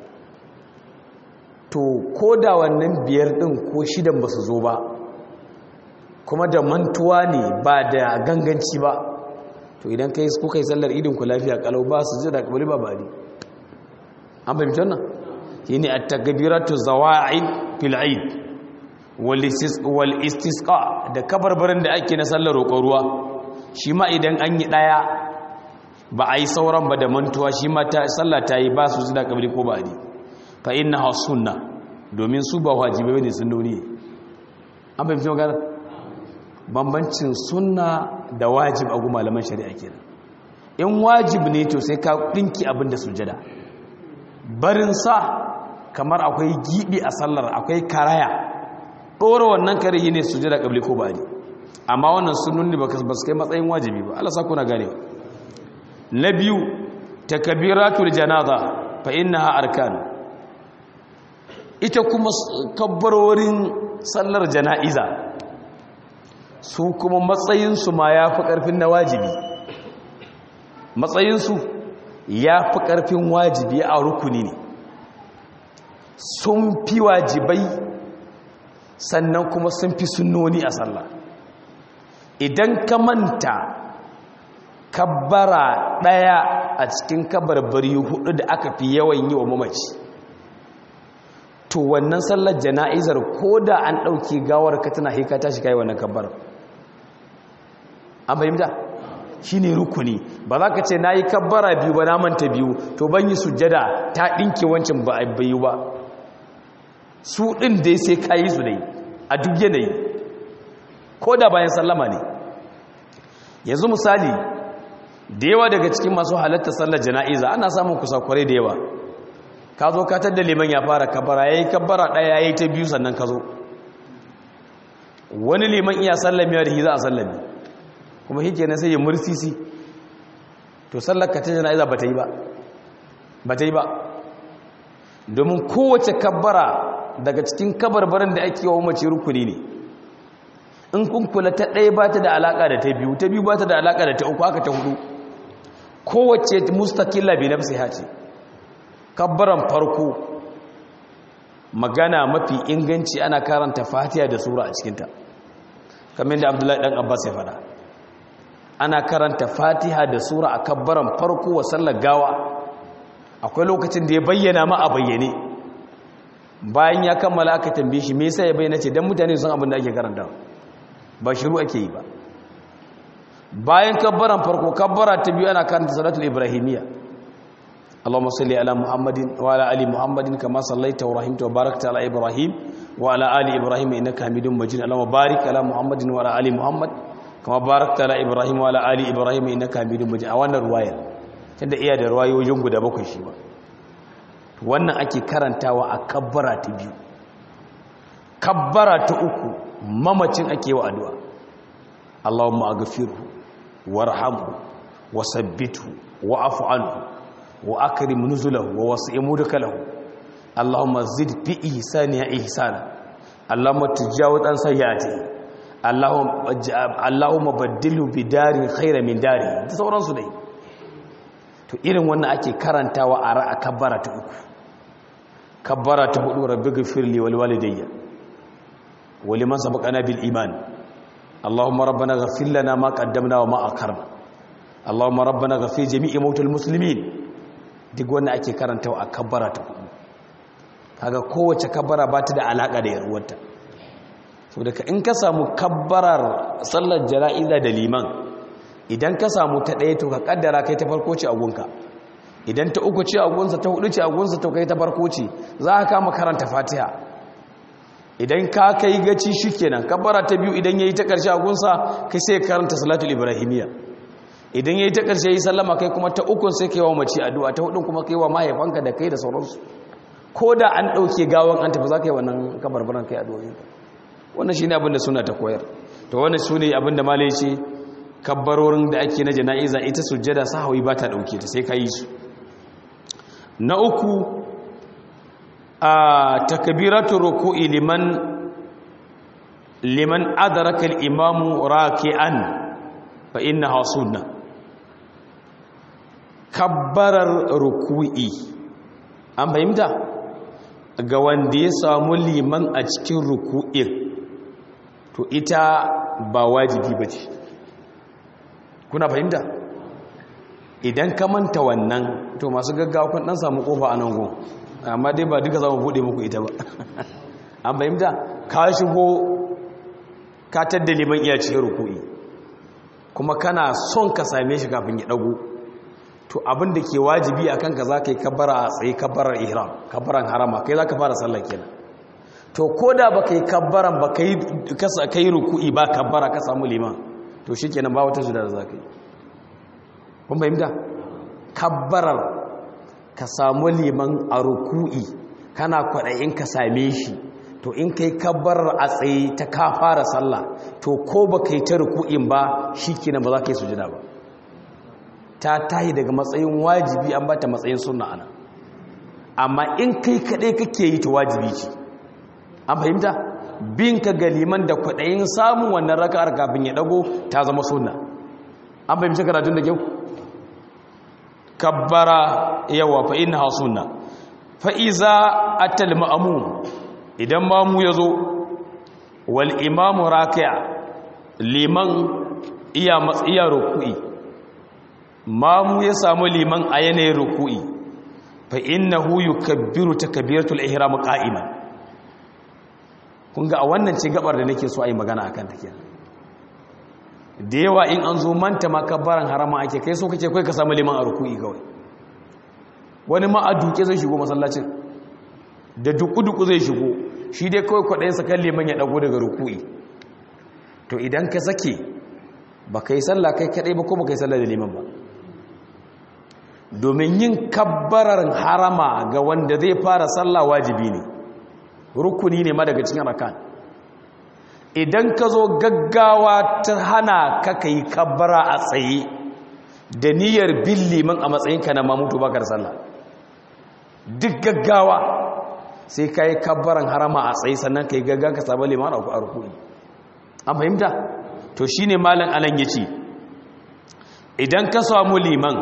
to ko da wannan biyar din ko shidan ba su zo ba kuma da mantuwa ne ba da ganganci ba to idan kai kuka yi sallar idin ku lafiya kalau ba su ji da kabali ba bari an fahimci wannan shi ne a tagabiratu zawa'in fil'id wal istisqa da kabarbarin da ake na sallar roƙon ruwa shi ma idan an yi ɗaya ba a yi sauran ba da mantuwa shi ma sallah ta yi ba su zina kabari ko ba a fa inna ha sunna domin su ba wajibai ne sun nuni an fahimci magana bambancin sunna da wajib a gu malaman shari'a kenan in wajib ne to sai ka ɗinki abin da sujada barin sa kamar akwai gibi a sallar akwai karaya ɗora wannan kare yi ne su jira ƙabli ko ba ne amma wannan sununni ba su kai matsayin wajibi ba Allah kuna gane na biyu takabiratul janaza fa innaha arkan ita kuma kabbarorin sallar jana'iza su kuma matsayinsu ma ya fi ƙarfin na wajibi matsayinsu ya fi ƙarfin wajibi a rukuni ne sun fi wajibai sannan kuma sun fi sunnoni a sallah idan ka manta kabbara ɗaya a cikin kabarbari hudu da aka fi yawan yi wa mamaci to wannan sallar jana'izar ko da an ɗauki gawar ka tana haika ta shiga yi wannan kabbar an fahimta shi ne rukuni ba za ka ce na yi kabbara biyu ba na manta biyu to ban yi sujjada ta ɗinke wancan ba a bayu ba su ɗin dai sai ka yi su dai a duk yanayi ko da bayan sallama ne yanzu misali da yawa daga cikin masu halatta sallar jana'iza ana samun kusakurai da yawa ka zo katar da liman ya fara kabbara ya yi kabbara ɗaya ya yi ta biyu sannan ka zo wani liman iya sallamiya da shi za a sallami kuma shi kenan sai ya mursisi to sallar ka ta jana'iza ba ta yi ba ba ta yi ba domin kowace kabbara daga cikin kabarbarin da ake wa mace rukuni ne in kun kula ta ɗaya ba ta da alaƙa da ta biyu ta biyu ba ta da alaƙa da ta uku aka ta hudu kowace mustaƙilla bi nafsi hace kabbaran farko magana mafi inganci ana karanta fatiha da sura a cikinta kamar da abdullahi ɗan abbas ya faɗa ana karanta fatiha da sura a kabbaran farko wa sallar gawa akwai lokacin da ya bayyana ma a bayyane bayan ya kammala aka tambaye shi me yasa ya bayyana ce dan mutane sun abin da ake karanta ba shiru ake yi ba bayan kabbaran farko kabbara ta biyu ana karanta salatul ibrahimiyya اللهم صل على محمد وعلى ال محمد كما صليت ورحمت وباركت على ابراهيم وعلى ال ابراهيم انك حميد مجيد اللهم بارك على محمد وعلى ال محمد كما باركت على ابراهيم وعلى ال ابراهيم انك حميد مجيد a wannan ruwaya tunda iya da ruwayoyin guda bakwai shi ba wannan ake karantawa a kabbara ta biyu kabbara ta uku mamacin ake wa addu'a Allahumma aghfirhu warhamhu wasabbithu wa'fu anhu wa akrim nuzulahu wa wasi' mudkalahu Allahumma zid fi ihsani ihsana Allahumma tajawaz an sayyi'ati Allahumma Allahumma baddilhu bi darin khayran min dari da sauransu dai to irin wannan ake karantawa a ra'a kabbara ta uku kabbara ta hudu rabbi ghfirli wal walidayya wa liman sabaqana bil iman Allahumma rabbana ghfir lana ma qaddamna wa ma akharna Allahumma rabbana ghfir jami'i mautal muslimin duk wanda ake karantawa a kabbara ta hudu kaga kowace kabbara ba ta da alaka da yarwarta saboda ka in ka samu kabbarar sallar jana'iza da liman idan ka samu ta ɗaya to ka kaddara kai ta farko ce a gunka idan ta uku ce a gunsa ta hudu ce a gunsa to kai ta farko ce za ka kama karanta fatiha idan ka kai gaci shikenan kabbara ta biyu idan yayi ta karshe a gunsa kai sai karanta salatul ibrahimiyya idan yayi ta karshe yi sallama kai kuma ta ukun sai kai wa mace addu'a ta hudun kuma kai wa mahaifanka da kai da sauransu ko da an dauke gawan an tafi za ka yi wannan kabarbaran kai addu'o'in wannan shine abin da suna ta koyar to wannan sune abin da malai ce kabbarorin da ake na jana'iza ita sujjada sahawi ba ta dauke ta sai ka yi su na uku a takbiratu ruku'i liman liman adraka al-imamu raki'an fa innaha sunnah kabbarar ruku'i an fahimta ga wanda ya samu liman a cikin ruku'in to ita ba wajibi ba ce kuna fahimta idan ka manta wannan to masu gaggawa kun dan samu kofa a nan gun amma dai ba duka za mu buɗe muku ita ba an fahimta ka shigo ka tadda liman iya cikin ruku'i kuma kana son ka same shi kafin ya ɗago to abin da ke wajibi a kanka za ka yi kabbara a tsaye kabbarar ihram kabbaran harama kai za ka fara sallah kenan to ko da ba ka yi kabbaran ba ka yi ruku'i ba kabbara ka samu liman to shi kenan ba wata da za ka yi kun fahimta kabbarar ka samu liman a ruku'i kana kwaɗayin ka same shi to in ka yi kabbarar a tsaye ta ka fara sallah to ko ba ka yi ta ruku'in ba shi kenan ba za ka yi sujada ba ta tahi daga matsayin wajibi an bata matsayin sunna ana amma in kai kadai kake yi ta wajibi ce an fahimta bin ka ga liman da kwaɗayin samun wannan raka'ar kafin ya ɗago ta zama sunna an fahimci karatun da kyau kabbara yawa fa inna sunna fa iza atal ma'mum idan mamu yazo wal imamu raki'a liman iya matsiya ruku'i mamu ya samu liman a yanayin ruku'i fa innahu yukabbiru takbiratul ihram qa'iman kun ga a wannan ce gabar da nake so a yi magana akan ta kenan da yawa in an zo manta makabbaran harama ake kai so kace kai ka samu liman a ruku'i kawai wani ma a duke zai shigo masallacin da duku-duku zai shigo shi dai kawai kwaɗayin kan liman ya ɗago daga ruku'i to idan ka sake ba ka yi sallah kai kaɗai ba ko ba ka yi sallah da liman ba domin yin kabbarar harama ga wanda zai fara sallah wajibi ne rukuni ne ma daga cikin rakan idan ka zo gaggawa ta hana ka ka yi kabbara a tsaye da niyyar bin liman a matsayinka na mamutu bakar sallah duk gaggawa sai ka yi kabbaran harama a tsaye sannan ka yi gaggawa ka samu liman a rukuni an fahimta to shi ne malin anan ya ce idan ka samu liman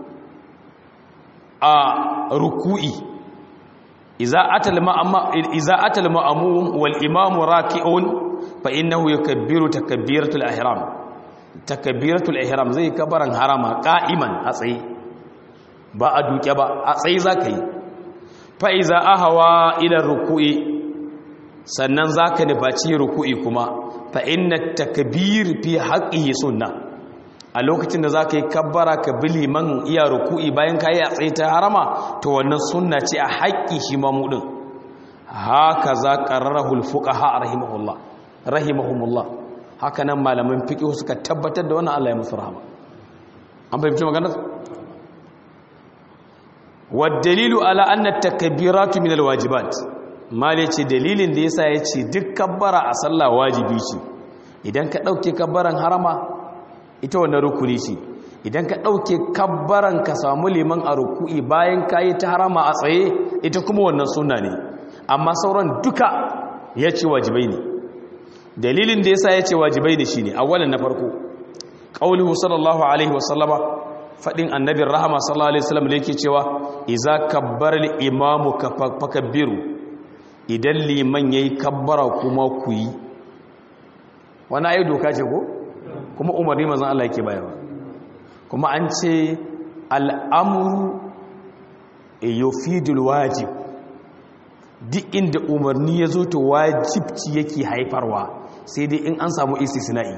a ruku'i iza atal ma'amun wal imamu raki'un fa innahu yakabbiru takbiratul ihram takbiratul ihram zai kabaran harama qa'iman a tsaye ba a duke ba a tsaye zaka yi fa iza ahwa ila ruku'i sannan zaka nufaci ruku'i kuma fa inna takbir fi haqqihi sunnah a lokacin da zaka yi kabbara ka bi liman iya ruku'i bayan ka yi a tsaye ta harama to wannan sunna ce a haƙƙi shi mamudin haka za qarrarahul fuqaha rahimahullah rahimahumullah haka nan malaman fiqh suka tabbatar da wannan Allah ya musu rahama an fahimci maganar dalilu ala anna takbiratu min alwajibat mali ce dalilin da yasa yace duk kabbara a sallah wajibi ce idan ka dauke kabbaran harama ita wannan rukuni ce idan ka dauke kabbaran ka samu liman a ruku'i bayan kayi ta harama a tsaye ita kuma wannan sunna ne amma sauran duka yace wajibai ne dalilin da yasa yace wajibai ne shine awalan na farko qauluhu sallallahu alaihi wasallama fadin annabin rahama sallallahu alaihi wasallam da yake cewa iza kabbara al-imamu fakabbiru idan liman yayi kabbara kuma ku yi wani ayi doka ce ko kuma umarni manzon Allah yake bayarwa kuma an ce al'amru yufidul wajib duk inda umarni ya zo to wajibci yake haifarwa sai dai in an samu istisna'i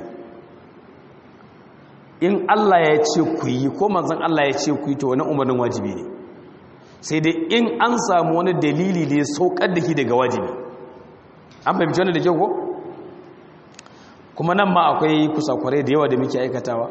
in Allah ya ce ku yi ko manzon Allah ya ce ku yi to wani umarnin wajibi ne sai dai in an samu wani dalili da ya saukar da shi daga wajibi an fahimci wani da kyau ko kuma nan ma akwai kusakurai da yawa da muke aikatawa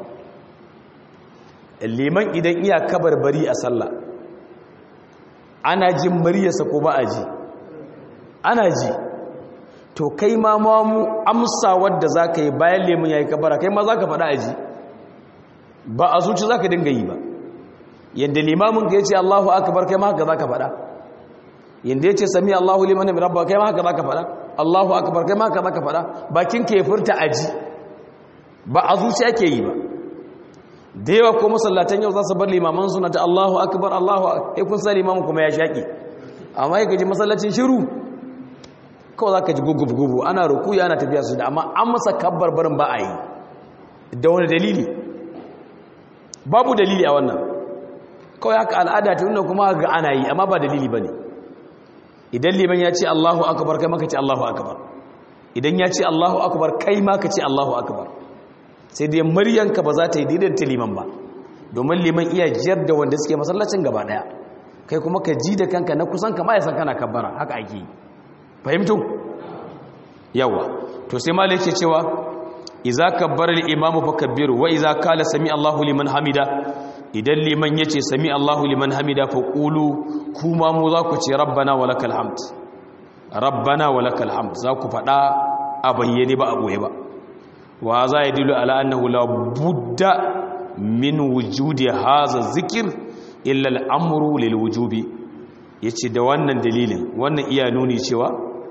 liman idan iya kabar bari a sallah ana jin muryarsa ko ba a ji ana ji to kai ma mamu amsa wadda za ka yi bayan lemun ya yi kabara kai ma za ka faɗa a ji ba a zuci za ka dinga yi ba yadda limamin ka ya ce allahu akabar kai ma haka za ka faɗa yadda ya ce sami allahu liman ya rabba kai ma haka za ka faɗa allahu akabar kai ma haka za ka faɗa bakin ka ya furta a ji ba a zuci ake yi ba da yawa ko masallatan yau za su bar limaman suna ta allahu akabar allahu ya kun sa limamin kuma ya shaƙi amma ya gaji masallacin shiru kawai za ka ji gugubu ana ruku ana tafiya su da amma an masa kabbar barin ba a yi da wani dalili babu dalili a wannan kawai haka al'ada ta nuna kuma ga ana yi amma ba dalili ba ne idan liman ya ce allahu akabar kai maka ce allahu akabar idan ya ce allahu akabar kai maka ce allahu akabar sai dai muryanka ba za ta yi daidaita liman ba domin liman iya jiyar da wanda suke masallacin gaba daya kai kuma ka ji da kanka na kusan kama ya san kana kabbara haka ake yi fahimtu yawa to sai malai yake cewa idza kabbara al-imamu fakabbiru wa idza qala sami Allahu liman hamida idan liman yace sami Allahu liman hamida fa qulu kuma mu za ku ce rabbana walakal hamd rabbana walakal hamd za ku fada a bayyane ba a boye ba wa za yadullu ala annahu la budda min wujudi hadha zikr illa al-amru lil wujubi yace da wannan dalilin wannan iya nuni cewa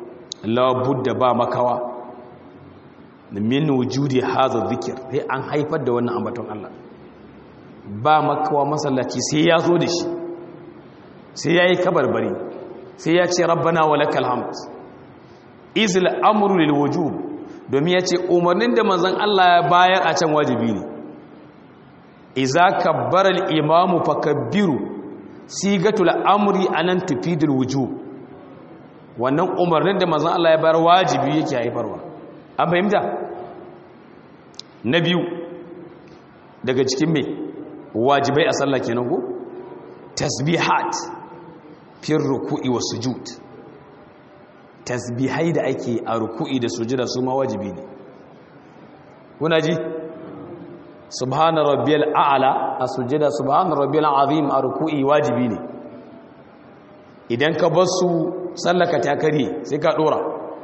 labudda ba makawa min wujudi hadha dhikr sai an haifar da wannan ambaton Allah ba makawa masallaci sai ya zo da shi sai yayi kabarbari sai ya ce rabbana walakal hamd izil amru lil wujub domin ya ce umarnin da manzon Allah ya bayar a can wajibi ne iza kabbara al imamu fakabbiru sigatul amri anan tufidul wujub wannan umarnin da manzon Allah ya bayar wajibi yake haifarwa an fahimta na biyu daga cikin me wajibai a sallah kenan ko tasbihat fi ruku'i wa sujud tasbihai da ake a ruku'i da sujuda su ma wajibi ne kuna ji subhana rabbiyal a'la a sujuda subhana rabbiyal azim a ruku'i wajibi ne idan ka bar su sallaka ta kare sai ka dora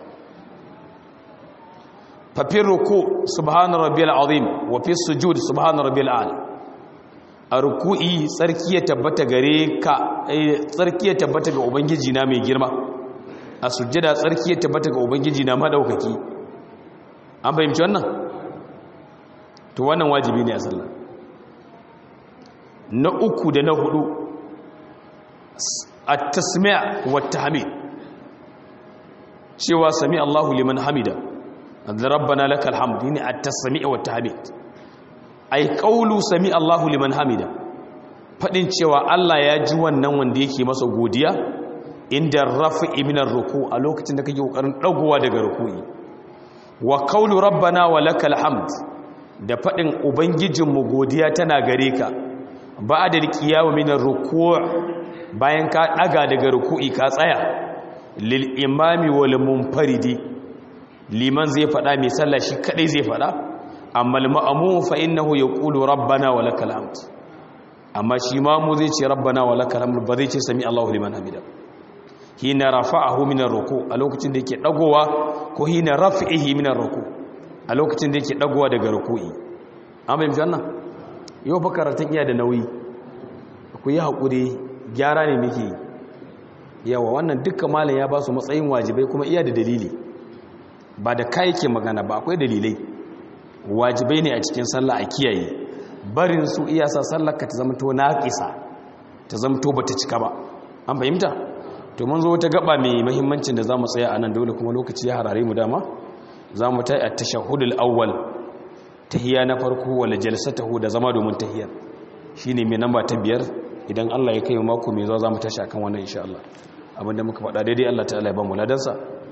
fa fi ruku subhana rabbiyal azim wa fi sujud subhana rabbiyal a'la a ruku'i tsarki ya tabbata gare ka tsarki ya tabbata ga ubangiji na mai girma a sujjada tsarki ya tabbata ga ubangiji na madaukaki an fahimci wannan to wannan wajibi ne a sallah na uku da na hudu at-tasmi' wa tahmid cewa sami Allahu liman hamida rabbana lakal hamd ne at-tasmi' wa tahmid ai kaulu sami Allahu liman hamida fadin cewa Allah ya ji wannan wanda yake masa godiya inda rafi'i minar ruku a lokacin da kake kokarin dagowa daga ruku'i wa kaulu rabbana wa lakal hamd da fadin ubangijinmu godiya tana gare ka ba'da alqiyamu minar ruku' bayan ka daga daga ruku'i ka tsaya lil imami wal munfaridi liman zai fada mai sallah shi kadai zai fada amma al-ma'mum fa innahu yaqulu rabbana wa lakal hamd amma shi ma mu zai ce rabbana wa lakal hamd ba zai ce sami Allahu liman hamida hina rafa'ahu min ar-ruku a lokacin da yake dagowa ko hina raf'ihi min ar-ruku a lokacin da yake dagowa daga ruku'i amma yanzu wannan yau fa karatun iya da nauyi ku yi hakuri gyara ne muke yawa wannan dukkan malam ya ba su matsayin wajibai kuma iya da dalili ba da kai yake magana ba akwai dalilai wajibai ne a cikin sallah a kiyaye barin su iyasa sallar ka ta zamto naqisa ta zamto bata cika ba an fahimta to mun zo ta gaba mai muhimmancin da zamu tsaya anan dole kuma lokaci ya harare mu dama zamu tayi at-tashahhudul awwal tahiyya na farko wala jalsatahu da zama domin tahiyya shine mai namba ta biyar idan Allah ya kai mu mako mai zuwa zamu tashi akan wannan insha Allah abinda muka faɗa daidai Allah ta'ala ya ba mu ladansa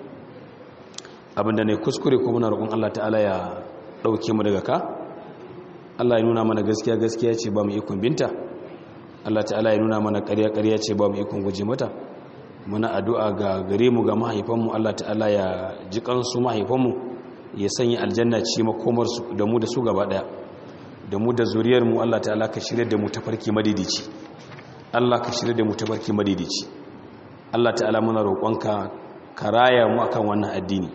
abinda ne kuskure ko muna roƙon Allah ta'ala ya ɗauke mu daga ka Allah ya nuna mana gaskiya gaskiya ce ba mu ikon binta Allah ta'ala ya nuna mana ƙarya ƙarya ce ba mu ikon guje mata muna addu'a ga gare mu ga mahaifanmu Allah ta'ala ya ji kansu mahaifanmu ya sanya aljanna ce makomar su da mu da su gaba daya da mu da zuriyar mu Allah ta'ala ka shirye da mu tafarki madidici Allah ka shirye da mu tafarki madidici Allah ta'ala muna roƙonka ka raya mu akan wannan addini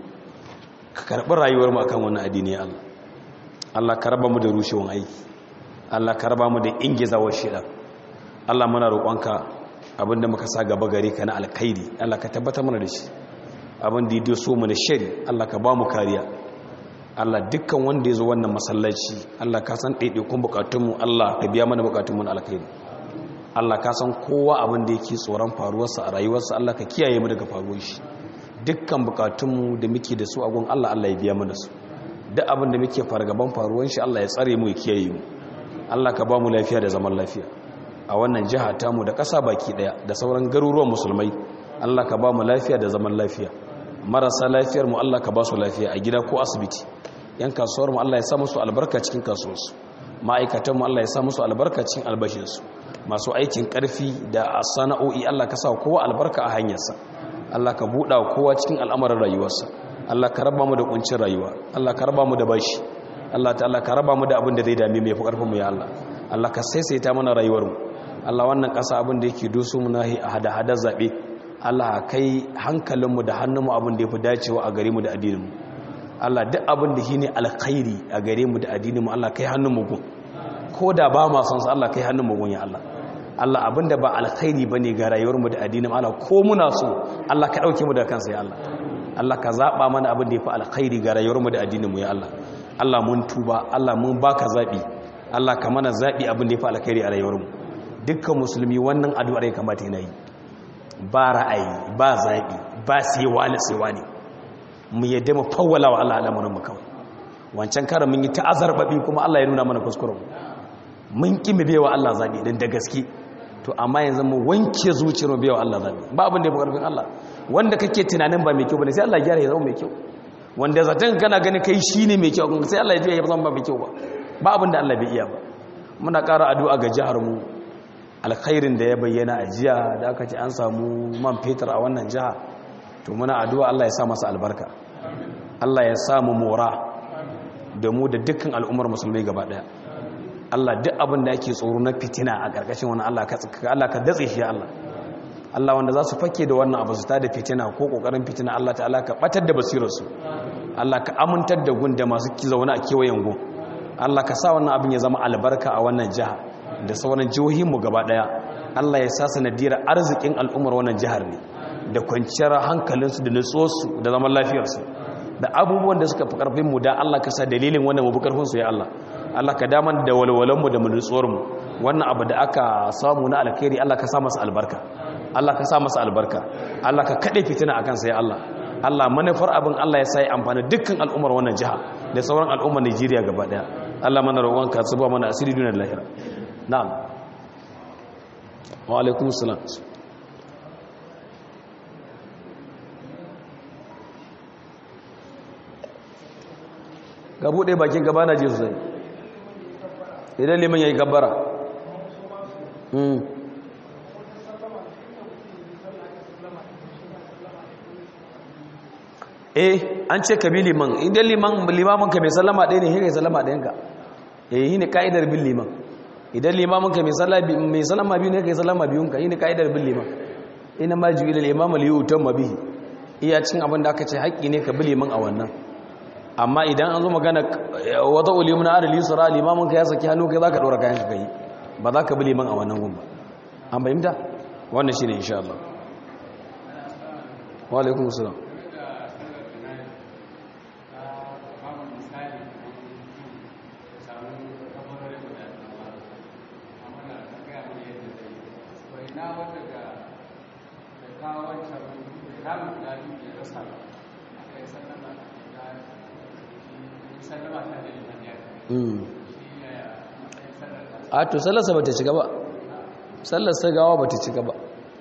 ka karɓi rayuwar mu akan wannan addini ya Allah Allah ka raba mu da rushewan aiki Allah ka raba mu da ingizawar shida Allah muna roƙonka abinda muka sa gaba gare ka na alkhairi Allah ka tabbatar mana da shi abin da ya so mu na shari Allah ka ba mu kariya Allah dukkan wanda ya zo wannan masallaci Allah ka san ɗaiɗaikun bukatunmu Allah ka biya mana bukatunmu na alkhairi Allah ka san kowa abin da yake tsoron faruwarsa a rayuwarsa Allah ka kiyaye mu daga faruwar shi dukkan bukatunmu da muke da su a gun Allah Allah ya biya mana su duk abin da muke fargaban faruwar shi Allah ya tsare mu ya kiyaye mu Allah ka ba mu lafiya da zaman lafiya a wannan jiha tamu da ƙasa baki ɗaya da sauran garuruwan musulmai Allah ka ba mu lafiya da zaman lafiya marasa lafiyar mu Allah ka ba su lafiya a gida ko asibiti yan kasuwar mu Allah ya sa musu albarka cikin kasuwarsu ma'aikatan mu Allah ya sa musu albarka cikin albashinsu masu aikin ƙarfi da sana'o'i Allah ka sa kowa albarka a hanyarsa Allah ka buɗa kowa cikin al'amarin rayuwarsa Allah ka raba mu da kuncin rayuwa Allah ka raba mu da bashi Allah ta'ala ka raba mu da abin da zai dame mu ya fi ƙarfin mu ya Allah Allah ka saisaita mana rayuwar mu Allah wannan ƙasa abin da yake doso mu nahi a hada-hadar zaɓe Allah kai hankalinmu da hannunmu abin da ya fi dacewa a gare mu da addininmu Allah duk abin da shi ne alkhairi a gare mu da addininmu Allah kai hannunmu gun ko da ba ma son sa Allah kai hannunmu gun ya Allah Allah abin da ba alkhairi bane ga rayuwarmu da addininmu Allah ko muna so Allah ka dauke mu daga kansa ya Allah Allah ka zaba mana abin da yafi alkhairi ga rayuwarmu da addininmu ya Allah Allah mun tuba Allah mun baka zabi Allah ka mana zabi abin da yafi alkhairi a rayuwarmu dukkan musulmi wannan addu'ar ya kamata yana yi ba ra'ayi ba zabi ba sai wani sai wani mu yadda mu fawwala wa Allah al'amuran mu kawai wancan karan mun yi ta'azarbabi kuma Allah ya nuna mana kuskuren mun ki mu bewa Allah zabi dan da gaske to amma yanzu mu wanke zuciyar mu bewa Allah zabi ba abin da ya fi karfin Allah wanda kake tunanin ba mai kyau bane sai Allah ya gyara ya zama mai kyau wanda zaton kana gani kai shine mai kyau sai Allah ya ya zama ba mai kyau ba ba abin da Allah bai iya ba muna ƙara addu'a ga jihar mu alkhairin da ya bayyana a jiya da aka ce an samu man fetur a wannan jiha to muna addu'a Allah ya sa masa albarka Allah ya samu mora da mu da dukkan al'ummar musulmai gaba daya Allah duk abin da yake tsoro na fitina a ƙarƙashin wani Allah ka Allah ka datse shi Allah Allah wanda za su fake da wannan abu su ta da fitina ko ƙoƙarin fitina Allah ta'ala ka batar da basirarsu Allah ka amintar da gun da masu zaune a kewayen gun Allah ka sa wannan abin ya zama albarka a wannan jiha da sauran jihohinmu gaba daya Allah ya sa sanadiyar arzikin al'ummar wannan jihar ne da kwanciyar hankalinsu da nutsuwarsu da zaman lafiyarsu da abubuwan da suka fi karfin mu da Allah ka sa dalilin wannan mu karfin su ya Allah Allah ka daman da walwalan mu da nutsuwar mu wannan abu da aka samu na alkhairi Allah ka sa masa albarka Allah ka sa masa albarka Allah ka kade fitina akan sa ya Allah Allah manufar abin Allah ya sai amfani dukkan al'ummar wannan jiha da sauran al'ummar Najeriya gaba daya Allah mana roƙonka zuba mana asiri duniyar lahira na'am wa alaikumus salam ga buɗe bakin gaba na je sosai idan liman ya yi gabbara eh an ce ka bi liman idan liman limamin ka mai sallama ɗaya ne shi kai sallama ɗayanka eh shi ne ka'idar bin liman idan limamin ka mai sallama biyu ne kai sallama biyunka shi ne ka'idar bin liman ina ma ji ilal imam li yutam bihi iya cin abin da aka ce haƙƙi ne ka bi liman a wannan amma idan an zo magana wata ulimin adal yusra limamin ka ya saki hannu kai zaka dora kayan ka kai ba za ka bi liman a wannan gun ba an bayyana wannan shine insha Allah wa alaikum assalam a to sallarsa ba ta ci gaba sallarsa gawa ba ta ci gaba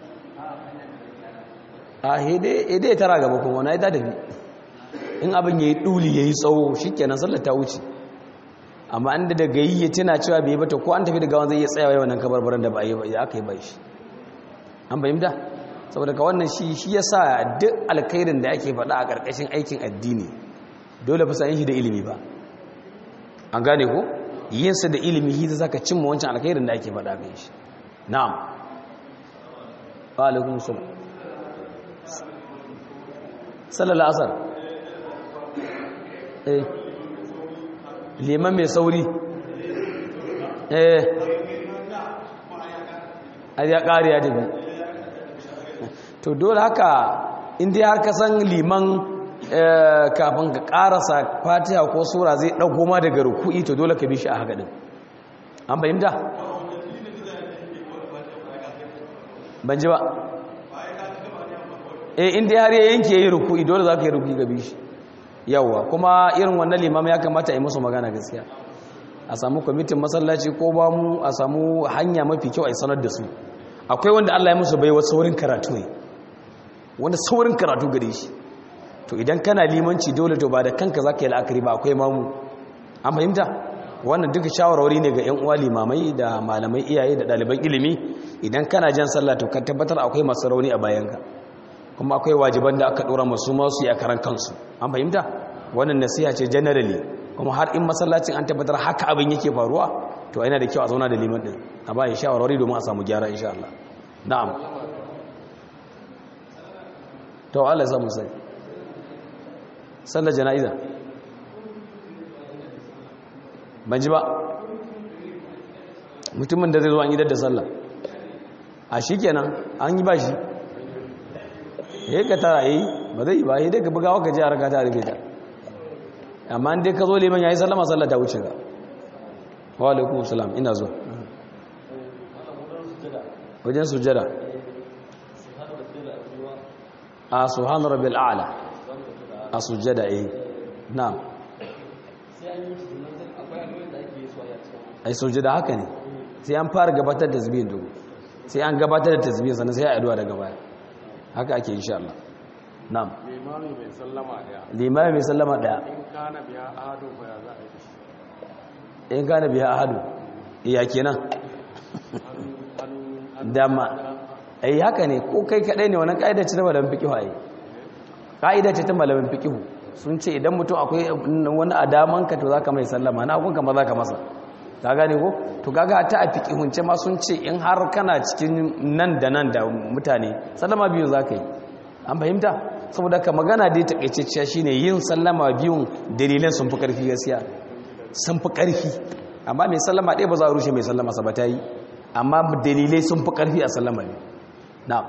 a hede tara gaba kuma na yi ta tafi in abin ya yi ɗuli ya yi tsawo shi kenan sallar ta wuce amma an da daga yi ya tuna cewa bai bata ko an tafi da gawan zai iya tsayawa yawan kabarbaran da ba ya aka yi ba shi an bayyanta saboda ka wannan shi shi ya sa duk alkhairin da ake faɗa a ƙarƙashin aikin addini dole fa yin shi da ilimi ba an gane ko yinsa da ilimi shi zaka cimma wancan alkhairin da ake faɗa kan shi na'am wa alaikum salam sallallahu asar eh liman mai sauri eh a ya ƙari ya tafi to dole haka inda har ka san liman kafin ka karasa fatiha ko sura zai ɗauko ma daga ruku'i to dole ka bi shi a haka ɗin an fahimta? ban ji ba e inda har ya yanke yi ruku'i dole za ka yi ruku'i ga bi shi yawwa kuma irin wannan limam ya kamata a yi musu magana gaskiya a samu kwamitin masallaci ko ba mu a samu hanya mafi kyau a sanar da su akwai wanda allah ya musu bai wasu saurin karatu ne wanda saurin karatu gare shi to idan kana limanci dole to ba da kanka za ka yi la'akari ba akwai mamu an fahimta wannan duka shawarwari ne ga 'yan uwa limamai da malamai iyaye da ɗaliban ilimi idan kana jan sallah to kan tabbatar akwai masu rauni a bayanka kuma akwai wajiban da aka ɗora masu masu yi a karan kansu an fahimta wannan nasiha ce generally kuma har in masallacin an tabbatar haka abin yake faruwa to yana da kyau a zauna da liman din a bayan shawarwari domin a samu gyara insha Allah na'am to Allah ya samu sai sallar jana'iza ban ji ba mutumin da zai zo an yi da sallah a shi kenan an yi ba shi ya ka tara yi ba zai yi ba dai ka bugawa ka je a raka ta rufe ta amma dai ka zo liman yayi sallama sallah ta wuce ga wa alaikum salam ina zo wajen sujada a subhana rabbil a'la a sujada eh na'am ai sujada haka ne sai an fara gabatar da tasbihin dugu sai an gabatar da tasbihin sannan sai a addu'a daga baya haka ake insha Allah na'am limami mai sallama daya limami mai sallama daya in kana biya ahadu ba ya za a yi shi in kana biya ahadu iya kenan dama ai haka ne ko kai kadai ne wannan kaida ce ta malamin fiqh ai kaida ce ta malamin fiqh sun ce idan mutum akwai wani adaman ka to zaka mai sallama na gunka ma zaka masa ka gane ko to kaga ta a fiqhunce ma sun ce in har kana cikin nan da nan da mutane sallama biyu zaka yi an fahimta saboda ka magana dai takaitacciya shine yin sallama biyun dalilan sun fi karfi gaskiya sun fi karfi amma mai sallama ɗaya ba za a rushe mai sallama sa ba ta yi amma dalilai sun fi karfi a sallama ne na'am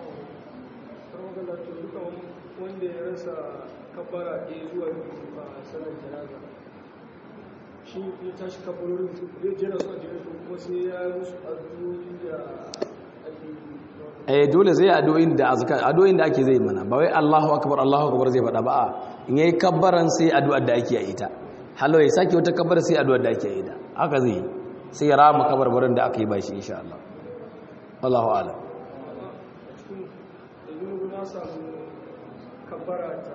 wanda ya rasa kabbara ɗaya zuwa biyu a sanar janaza shi ya tashi kabbarorin su zai jera su a jere su kuma sai ya yi musu addu'o'i da ake yi eh dole zai addu'o'in da azkar addu'o'in da ake zai mana ba wai Allahu akbar Allahu akbar zai faɗa ba a in yayi kabbaran sai addu'ar da ake yi ta hallo ya sake wata kabbara sai addu'ar da ake yi ta haka zai yi sai ya rama kabarbarin da aka yi bashi insha Allah Allahu a'lam cikin yanzu na samu kabbara ta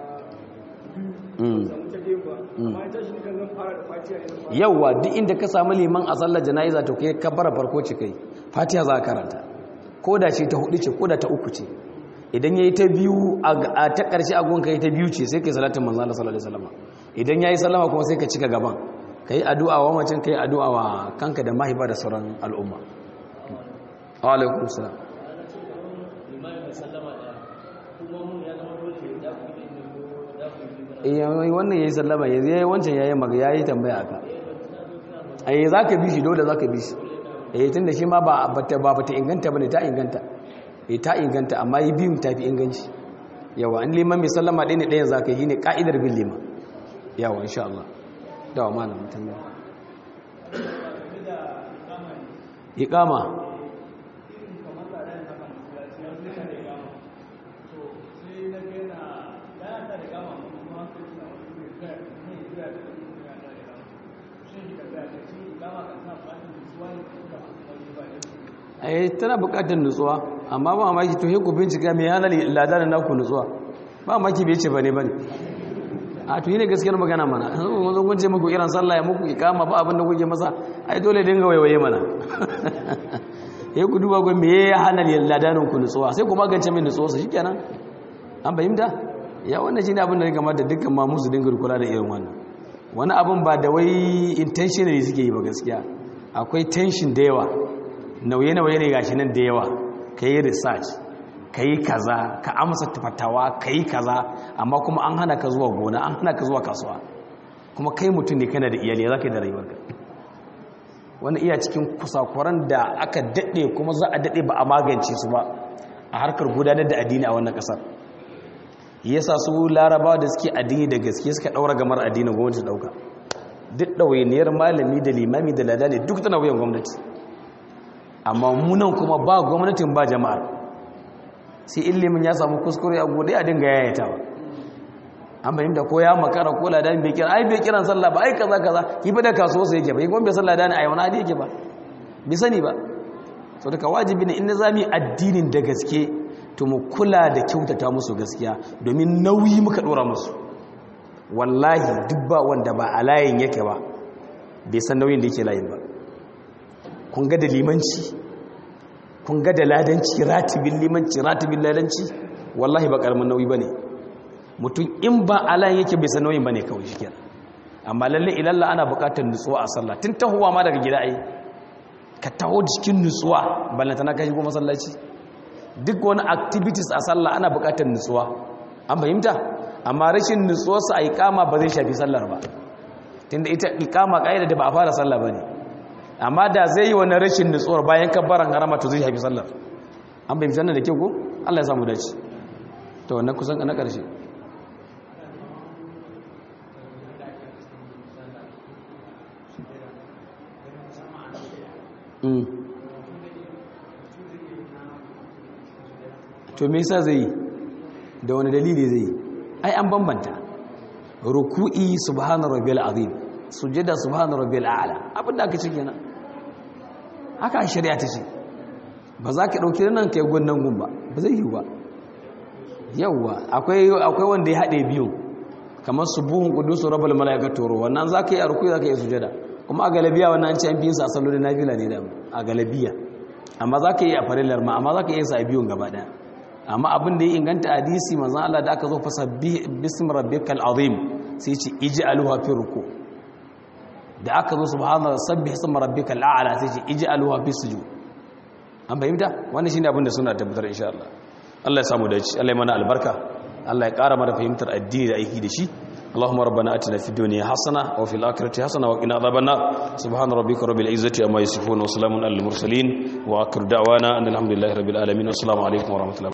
Mm. biyu samu ta biyu ba amma ya tashi kan zan fara da fatiha ne zan fara yawwa duk inda ka samu liman a sallar jana'iza to kai kabbara farko ce kai fatiha za ka karanta ko da ce ta hudu ce ko da ta uku ce idan yayi ta biyu a ta karshe agon kai ta biyu ce sai kai salatin manzo Allah sallallahu alaihi wasallam idan yayi sallama kuma sai ka cika gaban kai addu'a wa macin kai addu'a wa kanka da mahaifa da sauran al'umma wa alaikum salam eh wannan yayi sallama yayi wancan yayi maga yayi tambaya aka ai zaka bi shi dole zaka bi shi eh tunda shi ma ba bata ba bata inganta bane ta inganta eh ta inganta amma yi biyun tafi inganci yawa an liman mai sallama ɗaya ne ɗayan zaka yi ne ka'idar bin liman yawa insha Allah dawa malam tambaya iqama ai tana bukatar nutsuwa amma ba maki to ku bincika me yana ladarin naku nutsuwa ba maki bai ce bane bane a to ne gaskiyar magana mana mun zo kun ce muku irin sallah ya muku ikama ba abin da kuke masa ai dole dinga waiwaye mana eh ku duba gon me ya hana ladarin ku nutsuwa sai ku magance min nutsuwa su shikenan an bayyana ya wannan shine abin da ya kamata dukkan ma musu dinga kula da irin wannan wani abin ba da wai intentionally suke yi ba gaskiya akwai tension da yawa nauye-nauye ne gashi nan da yawa ka yi research ka yi kaza ka amsa fatawa ka yi kaza amma kuma an hana ka zuwa gona an hana ka zuwa kasuwa kuma kai mutum ne kana da iyali za ka yi da rayuwarka wani iya cikin kusakuran da aka daɗe kuma za a daɗe ba a magance su ba a harkar gudanar da addini a wannan ƙasar yasa su larabawa da suke addini da gaske suka ɗaura gamar addinin gwamnati ɗauka duk ɗawainiyar malami da limami da ladani duk tana wuyan gwamnati amma munan kuma ba gwamnatin ba jama'ar sai ilimin ya samu kuskure a gode a dinga yayatawa an fahimta ko ya makara ko ladan bai kira ai bai kiran sallah ba ai kaza kaza ki ba da kasuwa sai yake ba kuma bai sallah dani ai wani hadi yake ba bai sani ba so daga wajibi ne in zami addinin da gaske to mu kula da kyautata musu gaskiya domin nauyi muka dora musu wallahi duk ba wanda ba a layin yake ba bai san nauyin da yake layin ba kun ga da limanci kun ga da ladanci ratibin limanci ratibin ladanci wallahi ba karamin nauyi bane mutum in ba alan yake bai san nauyin bane kawai shi kenan amma lalle ilalla ana buƙatar nutsuwa a sallah tun tahowa ma daga gida ai ka taho cikin nutsuwa ballanta na kai ko masallaci duk wani activities a sallah ana buƙatar nutsuwa an fahimta amma rashin nutsuwarsa a iqama ba zai shafi sallar ba tunda ita iqama kaida da ba a fara sallah bane amma da zai yi wani rashin nutsuwar bayan kabbaran harama to zai haifi sallar an bai fitar da kyau ko Allah ya samu dace to wannan kusan na ƙarshe to me yasa zai yi da wani dalili zai yi ai an bambanta ruku'i subhana rabbil azim sujada subhana rabbil a'la abinda aka ce kenan haka shari'a ta ce ba za ka dauki nan kai gunnan gun ba ba zai yi ba yawa akwai akwai wanda ya hade biyu kamar subuhun qudusu rabbul malaikatu ru wannan za ka yi a ruku'i za ka yi sujada kuma a galabiya wannan an ce an biyin sa sallolin nafila ne da a galabiya amma za ka yi a farillar ma amma za ka yi sa a biyun gaba daya amma abin da ya inganta hadisi manzon Allah da aka zo fasa bismi rabbikal azim sai ce ij'aluha fi ruku da aka zo subhana sabbih isma rabbikal a'la sai ce ij'aluha fi sujud an bayyana wannan shine abin da suna tabbatar insha Allah Allah ya samu dace Allah ya mana albarka Allah ya ƙara mana fahimtar addini da aiki da shi اللهم ربنا اتنا في الدنيا حسنه وفي الاخره حسنه وقنا عذاب النار سبحان ربك رب العزه عما يصفون وسلام على المرسلين واخر دعوانا ان الحمد لله رب العالمين والسلام عليكم ورحمه الله